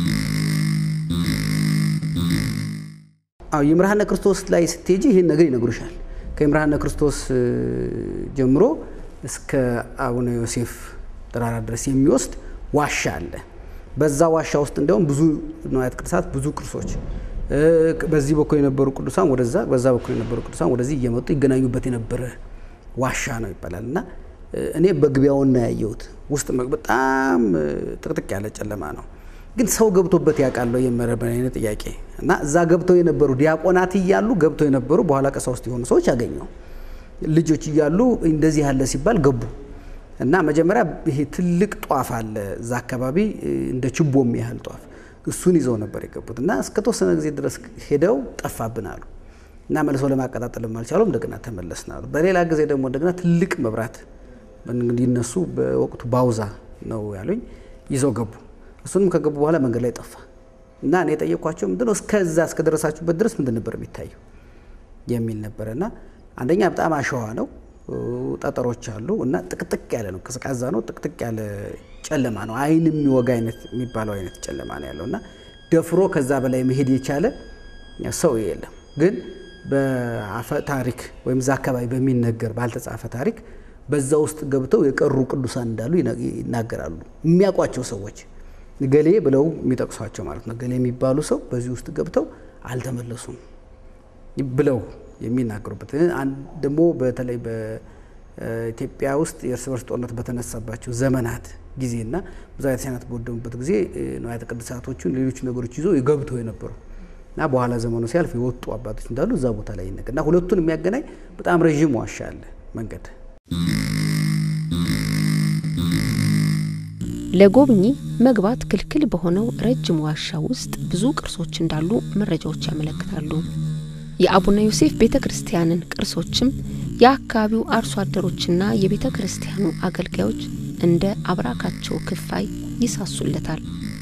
D: አዎ የምርሃነ ክርስቶስ ላይ ስትሄጂ ይህን ነገር ይነግሩሻል። ከየምርሃነ ክርስቶስ ጀምሮ እስከ አቡነ ዮሴፍ ተራራ ድረስ የሚወስድ ዋሻ አለ። በዛ ዋሻ ውስጥ እንዲያውም ብዙ ንዋያተ ቅድሳት ብዙ ቅርሶች በዚህ በኩል የነበሩ ቅዱሳን ወደዛ፣ በዛ በኩል የነበሩ ቅዱሳን ወደዚህ እየመጡ ይገናኙበት የነበረ ዋሻ ነው ይባላል እና እኔ በግቢያውን ነው ያየሁት። ውስጥ በጣም ጥቅጥቅ ያለ ጨለማ ነው። ግን ሰው ገብቶበት ያውቃለው የመረበን አይነት ጥያቄ እና እዛ ገብተው የነበሩ ዲያቆናት እያሉ ገብተው የነበሩ በኋላ ቀሳውስት የሆኑ ሰዎች አገኘው። ልጆች እያሉ እንደዚህ ያለ ሲባል ገቡ እና መጀመሪያ ይሄ ትልቅ ጧፍ አለ እዛ አካባቢ እንደ ችቦ የሚያህል ጧፍ እሱን ይዘው ነበር የገቡት እና እስከ ተወሰነ ጊዜ ድረስ ሄደው ጠፋብን አሉ እና መልሰው ለማቀጣጠልም አልቻሉም። እንደገና ተመለስን አሉ። በሌላ ጊዜ ደግሞ እንደገና ትልቅ መብራት እንግዲህ እነሱ በወቅቱ ባውዛ ነው ያሉኝ ይዘው ገቡ። እሱንም ከገቡ በኋላ መንገድ ላይ ጠፋ እና እኔ የጠየኳቸው ምንድነው እስከዛ እስከደረሳችሁበት ድረስ ምንድን ነበር የሚታየው የሚል ነበረ እና አንደኛ በጣም አሸዋ ነው፣ ጠጠሮች አሉ እና ጥቅጥቅ ያለ ነው፣ ቀዝቃዛ ነው፣ ጥቅጥቅ ያለ ጨለማ ነው። አይን የሚወጋ አይነት የሚባለው አይነት ጨለማ ነው ያለው እና ደፍሮ ከዛ በላይ መሄድ የቻለ ሰው የለም። ግን በአፈ ታሪክ ወይም እዛ አካባቢ በሚነገር ባልተጻፈ ታሪክ በዛ ውስጥ ገብተው የቀሩ ቅዱሳን እንዳሉ ይናገራሉ። የሚያውቋቸው ሰዎች ገሌ ብለው የሚጠቅሷቸው ማለት ነው። ገሌ የሚባሉ ሰው በዚህ ውስጥ ገብተው አልተመለሱም ብለው የሚናገሩበት ደግሞ በተለይ በኢትዮጵያ ውስጥ የእርስ በርስ ጦርነት በተነሳባቸው ዘመናት ጊዜና ብዙ አይነት ካህናት በወደሙበት ጊዜ ንዋያተ ቅድሳቶቹን ሌሎች ነገሮች ይዞ ገብተው የነበሩ እና በኋላ ዘመኑ ሲያልፍ የወጡ አባቶች እንዳሉ እዛ ቦታ ላይ ይነገር እና ሁለቱን የሚያገናኝ በጣም ረዥም ዋሻ አለ መንገድ
E: ለጎብኚ መግባት ክልክል በሆነው ረጅም ዋሻ ውስጥ ብዙ ቅርሶች እንዳሉ መረጃዎች ያመለክታሉ። የአቡነ ዮሴፍ ቤተ ክርስቲያንን ቅርሶችም የአካባቢው አርሶ አደሮችና የቤተ ክርስቲያኑ አገልጋዮች እንደ አብራካቸው ክፋይ ይሳሱለታል።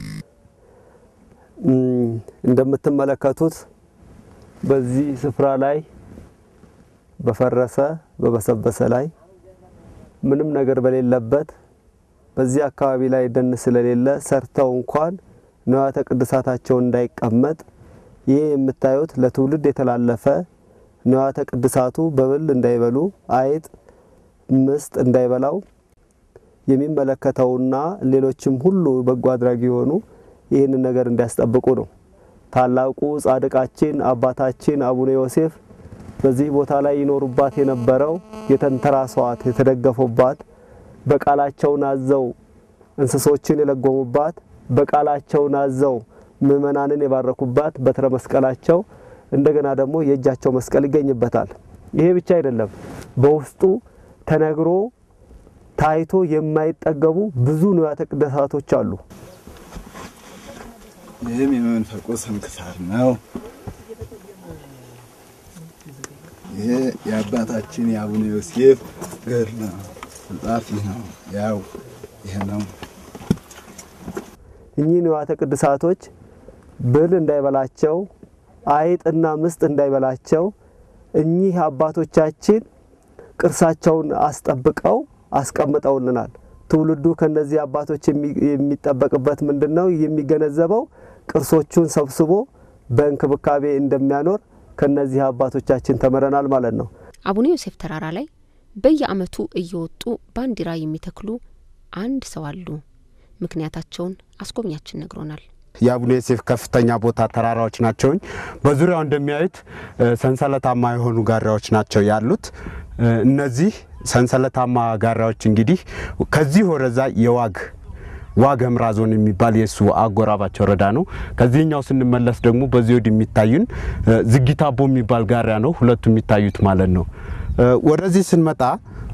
B: እንደምትመለከቱት በዚህ ስፍራ ላይ በፈረሰ በበሰበሰ ላይ ምንም ነገር በሌለበት በዚህ አካባቢ ላይ ደን ስለሌለ ሰርተው እንኳን ንዋያተ ቅድሳታቸው እንዳይቀመጥ ይህ የምታዩት ለትውልድ የተላለፈ ንዋያተ ቅድሳቱ በብል እንዳይበሉ አይጥ ምስጥ እንዳይበላው የሚመለከተውና ሌሎችም ሁሉ በጎ አድራጊ የሆኑ ይህንን ነገር እንዲያስጠብቁ ነው። ታላቁ ጻድቃችን አባታችን አቡነ ዮሴፍ በዚህ ቦታ ላይ ይኖሩባት የነበረው የተንተራሷት የተደገፉባት በቃላቸው ናዘው እንስሶችን የለጎሙባት በቃላቸው ናዘው ምእመናንን የባረኩባት በትረ መስቀላቸው እንደገና ደግሞ የእጃቸው መስቀል ይገኝበታል። ይሄ ብቻ አይደለም፣ በውስጡ ተነግሮ ታይቶ የማይጠገቡ ብዙ ንዋያተ ቅድሳቶች አሉ።
C: ይህም የመንፈቆ ስንክሳር ነው። ይሄ የአባታችን የአቡነ ዮሴፍ ገድል ነው። መጽሐፍ ይህ ነው። ያው ይህ ነው።
B: እኚህ ንዋያተ ቅድሳቶች ብል እንዳይበላቸው አይጥና ምስጥ እንዳይበላቸው እኚህ አባቶቻችን ቅርሳቸውን አስጠብቀው አስቀምጠውልናል። ትውልዱ ከነዚህ አባቶች የሚጠበቅበት ምንድን ነው? የሚገነዘበው ቅርሶቹን ሰብስቦ በእንክብካቤ እንደሚያኖር ከነዚህ አባቶቻችን ተምረናል ማለት ነው።
E: አቡነ ዮሴፍ ተራራ ላይ በየዓመቱ እየወጡ ባንዲራ የሚተክሉ አንድ ሰው አሉ። ምክንያታቸውን አስጎብኛችን ነግሮናል።
A: የአቡነ ዮሴፍ ከፍተኛ ቦታ ተራራዎች ናቸው። በዙሪያው እንደሚያዩት ሰንሰለታማ የሆኑ ጋራዎች ናቸው ያሉት። እነዚህ ሰንሰለታማ ጋራዎች እንግዲህ ከዚህ ወረዛ የዋግ ዋግ ኽምራ ዞን የሚባል የእሱ አጎራባች ወረዳ ነው። ከዚህኛው ስንመለስ ደግሞ በዚህ ወዲህ የሚታዩን ዝጊት አቦ የሚባል ጋራ ነው። ሁለቱ የሚታዩት ማለት ነው። ወደዚህ ስንመጣ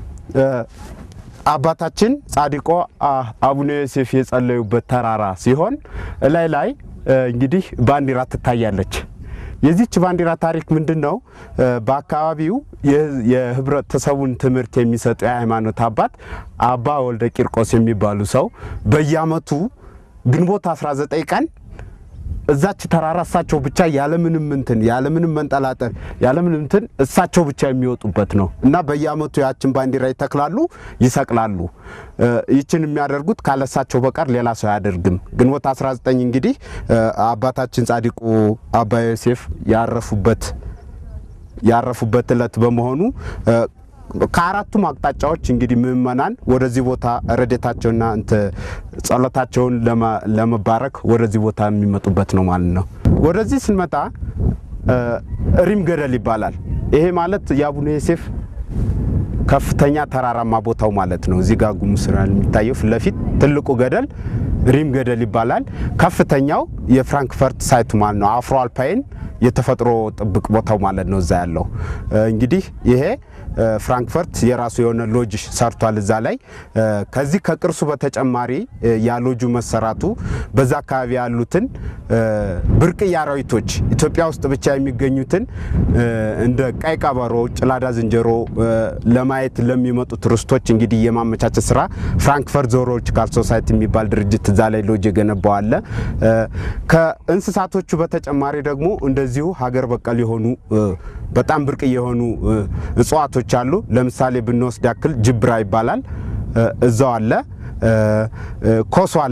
A: አባታችን ጻድቆ አቡነ ዮሴፍ የጸለዩበት ተራራ ሲሆን እላይ ላይ እንግዲህ ባንዲራ ትታያለች። የዚች ባንዲራ ታሪክ ምንድን ነው? በአካባቢው የህብረተሰቡን ትምህርት የሚሰጡ የሃይማኖት አባት አባ ወልደ ቂርቆስ የሚባሉ ሰው በየዓመቱ ግንቦት 19 ቀን እዛች ተራራ እሳቸው ብቻ ያለምንም እንትን ያለምንም መንጠላጠር ያለምንም እንትን እሳቸው ብቻ የሚወጡበት ነው እና በየዓመቱ ያችን ባንዲራ ይተክላሉ፣ ይሰቅላሉ። ይችን የሚያደርጉት ካለሳቸው በቀር ሌላ ሰው አያደርግም። ግንቦት 19 እንግዲህ አባታችን ጻድቁ አባ ዮሴፍ ያረፉበት ያረፉበት እለት በመሆኑ ከአራቱም አቅጣጫዎች እንግዲህ ምእመናን ወደዚህ ቦታ ረዴታቸውና እንት ጸሎታቸውን ለመባረክ ወደዚህ ቦታ የሚመጡበት ነው ማለት ነው። ወደዚህ ስንመጣ ሪም ገደል ይባላል። ይሄ ማለት የአቡነ ዮሴፍ ከፍተኛ ተራራማ ቦታው ማለት ነው። እዚህ ጋር ጉሙ ስራ የሚታየው ፊት ለፊት ትልቁ ገደል ሪም ገደል ይባላል። ከፍተኛው የፍራንክፈርት ሳይቱ ማለት ነው። አፍሮ አልፓይን የተፈጥሮ ጥብቅ ቦታው ማለት ነው። እዛ ያለው እንግዲህ ይሄ ፍራንክፈርት የራሱ የሆነ ሎጅ ሰርቷል እዛ ላይ። ከዚህ ከቅርሱ በተጨማሪ ያ ሎጁ መሰራቱ በዛ አካባቢ ያሉትን ብርቅዬ አራዊቶች ኢትዮጵያ ውስጥ ብቻ የሚገኙትን እንደ ቀይ ቀበሮ፣ ጭላዳ ዝንጀሮ ለማየት ለሚመጡ ቱሪስቶች እንግዲህ የማመቻቸት ስራ ፍራንክፈርት ዞሮሎጂካል ሶሳይቲ የሚባል ድርጅት እዛ ላይ ሎጅ የገነባው አለ። ከእንስሳቶቹ በተጨማሪ ደግሞ እንደዚሁ ሀገር በቀል የሆኑ በጣም ብርቅዬ የሆኑ እጽዋቶች አሉ። ለምሳሌ ብንወስድ ያክል ጅብራ ይባላል፣ እዛው አለ። ኮሶ አለ፣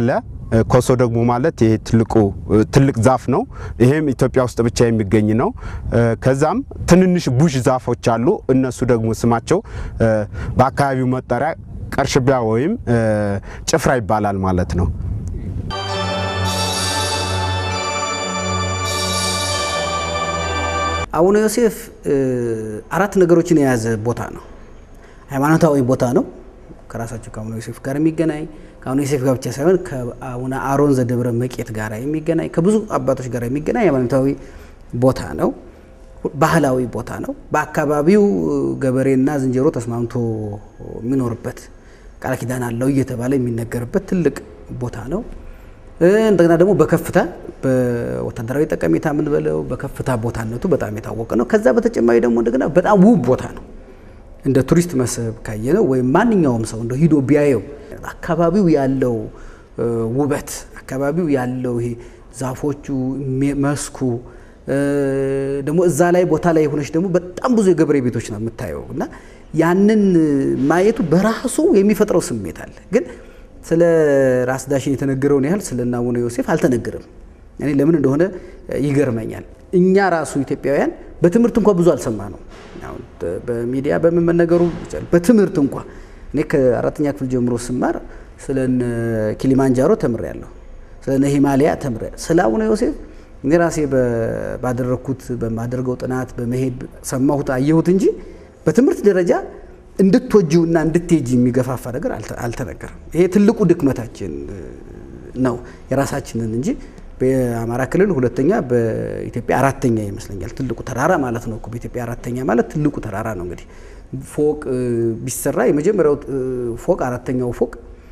A: ኮሶ ደግሞ ማለት ይሄ ትልቁ ትልቅ ዛፍ ነው። ይሄም ኢትዮጵያ ውስጥ ብቻ የሚገኝ ነው። ከዛም ትንንሽ ቡሽ ዛፎች አሉ። እነሱ ደግሞ ስማቸው በአካባቢው መጠሪያ ቀርሽቢያ ወይም ጭፍራ ይባላል ማለት ነው።
D: አቡነ ዮሴፍ አራት ነገሮችን የያዘ ቦታ ነው። ሃይማኖታዊ ቦታ ነው። ከራሳቸው ከአቡነ ዮሴፍ ጋር የሚገናኝ ከአቡነ ዮሴፍ ጋር ብቻ ሳይሆን ከአቡነ አሮን ዘደብረ መቄት ጋር የሚገናኝ ከብዙ አባቶች ጋር የሚገናኝ ሃይማኖታዊ ቦታ ነው። ባህላዊ ቦታ ነው። በአካባቢው ገበሬና ዝንጀሮ ተስማምቶ የሚኖርበት ቃል ኪዳን አለው እየተባለ የሚነገርበት ትልቅ ቦታ ነው። እንደገና ደግሞ በከፍታ በወታደራዊ ጠቀሜታ የምንበለው በከፍታ ቦታነቱ በጣም የታወቀ ነው። ከዛ በተጨማሪ ደግሞ እንደገና በጣም ውብ ቦታ ነው። እንደ ቱሪስት መስህብ ካየነው ወይም ማንኛውም ሰው እንደ ሂዶ ቢያየው አካባቢው ያለው ውበት አካባቢው ያለው ይሄ ዛፎቹ፣ መስኩ ደግሞ እዛ ላይ ቦታ ላይ የሆነች ደግሞ በጣም ብዙ የገበሬ ቤቶች ነው የምታየው እና ያንን ማየቱ በራሱ የሚፈጥረው ስሜት አለ። ግን ስለ ራስ ዳሽን የተነገረውን ያህል ስለ አቡነ ዮሴፍ አልተነገረም። እኔ ለምን እንደሆነ ይገርመኛል። እኛ ራሱ ኢትዮጵያውያን በትምህርት እንኳ ብዙ አልሰማ ነው። በሚዲያ በምን መነገሩ በትምህርት እንኳ እኔ ከአራተኛ ክፍል ጀምሮ ስማር ስለ ኪሊማንጃሮ ተምሬያለሁ፣ ስለ ሂማሊያ ተምሬያለሁ። ስለ አቡነ ዮሴፍ እኔ ራሴ ባደረግኩት በማደርገው ጥናት በመሄድ ሰማሁት፣ አየሁት እንጂ በትምህርት ደረጃ እንድትወጂውና እንድትሄጂ የሚገፋፋ ነገር አልተነገረም። ይሄ ትልቁ ድክመታችን ነው የራሳችንን እንጂ በአማራ ክልል ሁለተኛ በኢትዮጵያ አራተኛ ይመስለኛል ትልቁ ተራራ ማለት ነው። በኢትዮጵያ አራተኛ ማለት ትልቁ ተራራ ነው። እንግዲህ ፎቅ ቢሰራ የመጀመሪያው ፎቅ አራተኛው ፎቅ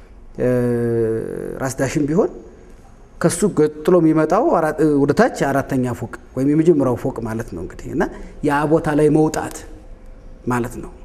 D: ራስ ዳሽን ቢሆን ከሱ ገጥሎ የሚመጣው ወደ ታች አራተኛ ፎቅ ወይም የመጀመሪያው ፎቅ ማለት ነው እንግዲህ እና ያ ቦታ ላይ መውጣት ማለት ነው።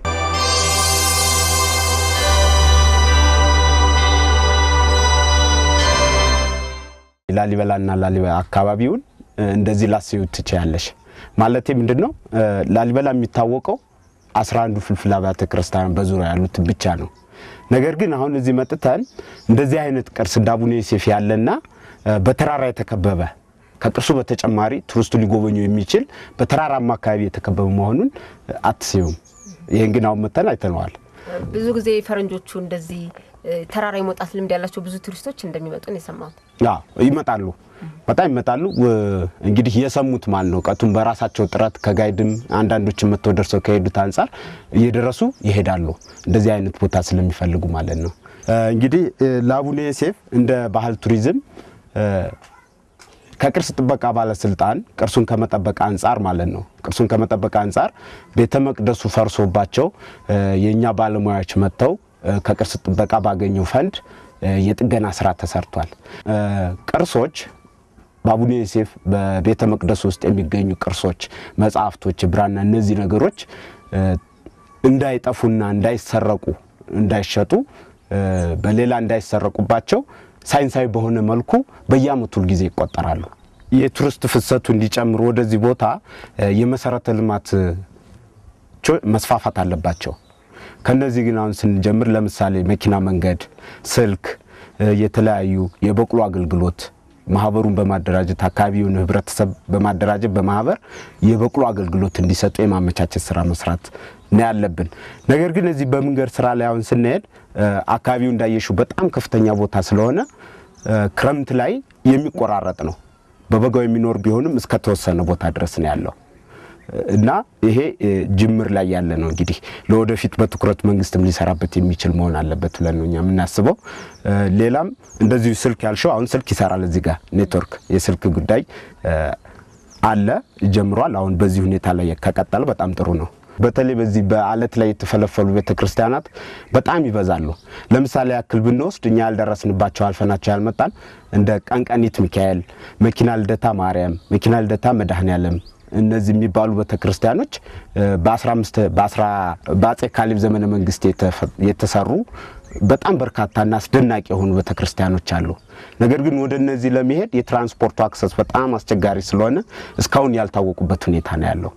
A: ላሊበላና ላሊበላ አካባቢውን እንደዚህ ላስዩ ትችያለሽ። ማለቴ ምንድን ነው ላሊበላ የሚታወቀው አስራ አንዱ ፍልፍል አብያተ ክርስቲያን በዙሪያ ያሉት ብቻ ነው። ነገር ግን አሁን እዚህ መጥተን እንደዚህ አይነት ቅርስ እንደ አቡነ ዮሴፍ ያለና በተራራ የተከበበ ከቅርሱ በተጨማሪ ቱሪስቱ ሊጎበኙ የሚችል በተራራማ አካባቢ የተከበበ መሆኑን አትስዩም። ይህን ግን አሁን መተን አይተነዋል።
F: ብዙ ጊዜ ፈረንጆቹ እንደዚህ ተራራ የመውጣት ልምድ ያላቸው ብዙ ቱሪስቶች እንደሚመጡ ነው የሰማሁት።
A: ይመጣሉ፣ በጣም ይመጣሉ። እንግዲህ የሰሙት ማለት ነው። ቀቱን በራሳቸው ጥረት ከጋይድም አንዳንዶች መጥተው ደርሰው ከሄዱት አንጻር እየደረሱ ይሄዳሉ። እንደዚህ አይነት ቦታ ስለሚፈልጉ ማለት ነው። እንግዲህ ለአቡነ ዮሴፍ እንደ ባህል ቱሪዝም ከቅርስ ጥበቃ ባለስልጣን ቅርሱን ከመጠበቅ አንጻር ማለት ነው ቅርሱን ከመጠበቅ አንጻር ቤተ መቅደሱ ፈርሶባቸው የእኛ ባለሙያዎች መጥተው ከቅርስ ጥበቃ ባገኘው ፈንድ የጥገና ስራ ተሰርቷል። ቅርሶች በአቡነ ዮሴፍ በቤተ መቅደሱ ውስጥ የሚገኙ ቅርሶች፣ መጽሐፍቶች፣ ብራና እነዚህ ነገሮች እንዳይጠፉና እንዳይሰረቁ እንዳይሸጡ በሌላ እንዳይሰረቁባቸው ሳይንሳዊ በሆነ መልኩ በየአመቱ ጊዜ ይቆጠራሉ። የቱሪስት ፍሰቱ እንዲጨምሩ ወደዚህ ቦታ የመሰረተ ልማት መስፋፋት አለባቸው። ከነዚህ ግን አሁን ስንጀምር ለምሳሌ መኪና መንገድ፣ ስልክ፣ የተለያዩ የበቅሎ አገልግሎት ማህበሩን በማደራጀት አካባቢውን ህብረተሰብ በማደራጀት በማህበር የበቅሎ አገልግሎት እንዲሰጡ የማመቻቸት ስራ መስራት ነው ያለብን። ነገር ግን እዚህ በመንገድ ስራ ላይ አሁን ስንሄድ አካባቢው እንዳየሽው በጣም ከፍተኛ ቦታ ስለሆነ ክረምት ላይ የሚቆራረጥ ነው። በበጋው የሚኖር ቢሆንም እስከተወሰነ ቦታ ድረስ ነው ያለው እና ይሄ ጅምር ላይ ያለ ነው። እንግዲህ ለወደፊት በትኩረት መንግስትም ሊሰራበት የሚችል መሆን አለበት ብለን ነው እኛ የምናስበው። ሌላም እንደዚሁ ስልክ ያልሽው አሁን ስልክ ይሰራል። እዚህ ጋር ኔትወርክ የስልክ ጉዳይ አለ ጀምሯል። አሁን በዚህ ሁኔታ ላይ ከቀጠለ በጣም ጥሩ ነው። በተለይ በዚህ በአለት ላይ የተፈለፈሉ ቤተ ክርስቲያናት በጣም ይበዛሉ። ለምሳሌ ያክል ብንወስድ እኛ ያልደረስንባቸው አልፈናቸው ያልመጣን እንደ ቀንቀኒት ሚካኤል፣ መኪና ልደታ ማርያም፣ መኪና ልደታ መድኃኔ ዓለም እነዚህ የሚባሉ ቤተክርስቲያኖች በ15 በአጼ ካሌብ ዘመነ መንግስት የተሰሩ በጣም በርካታና አስደናቂ የሆኑ ቤተክርስቲያኖች አሉ። ነገር ግን ወደ እነዚህ ለመሄድ የትራንስፖርቱ አክሰስ በጣም አስቸጋሪ ስለሆነ እስካሁን ያልታወቁበት ሁኔታ ነው ያለው።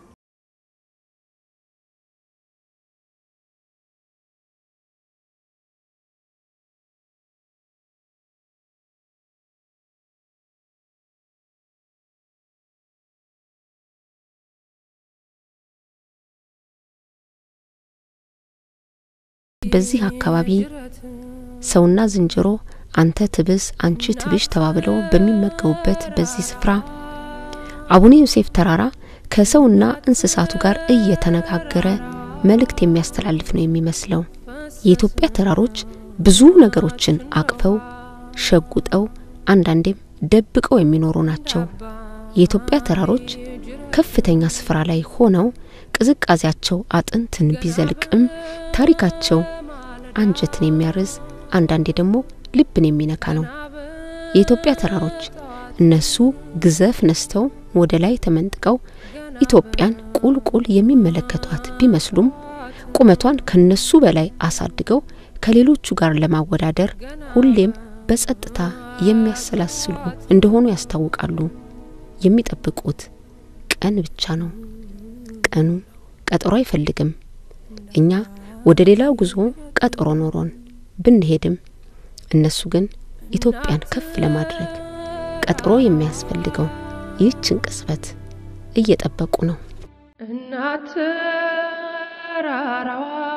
E: በዚህ አካባቢ ሰውና ዝንጀሮ አንተ ትብስ አንቺ ትብሽ ተባብለው በሚመገቡበት በዚህ ስፍራ አቡነ ዮሴፍ ተራራ ከሰውና እንስሳቱ ጋር እየተነጋገረ መልእክት የሚያስተላልፍ ነው የሚመስለው። የኢትዮጵያ ተራሮች ብዙ ነገሮችን አቅፈው ሸጉጠው አንዳንዴም ደብቀው የሚኖሩ ናቸው። የኢትዮጵያ ተራሮች ከፍተኛ ስፍራ ላይ ሆነው ቅዝቃዜያቸው አጥንትን ቢዘልቅም ታሪካቸው አንጀትን የሚያርዝ አንዳንዴ ደግሞ ልብን የሚነካ ነው። የኢትዮጵያ ተራሮች እነሱ ግዘፍ ነስተው ወደ ላይ ተመንጥቀው ኢትዮጵያን ቁልቁል የሚመለከቷት ቢመስሉም ቁመቷን ከነሱ በላይ አሳድገው ከሌሎቹ ጋር ለማወዳደር ሁሌም በጸጥታ የሚያሰላስሉ እንደሆኑ ያስታውቃሉ። የሚጠብቁት ቀን ብቻ ነው። ቀኑ ቀጠሮ አይፈልግም። እኛ ወደ ሌላው ጉዞ ቀጠሮ ኖሮን ብንሄድም እነሱ ግን ኢትዮጵያን ከፍ ለማድረግ ቀጠሮ የሚያስፈልገው ይህችን ቅጽበት እየጠበቁ ነው።
L: እናት ተራራዋ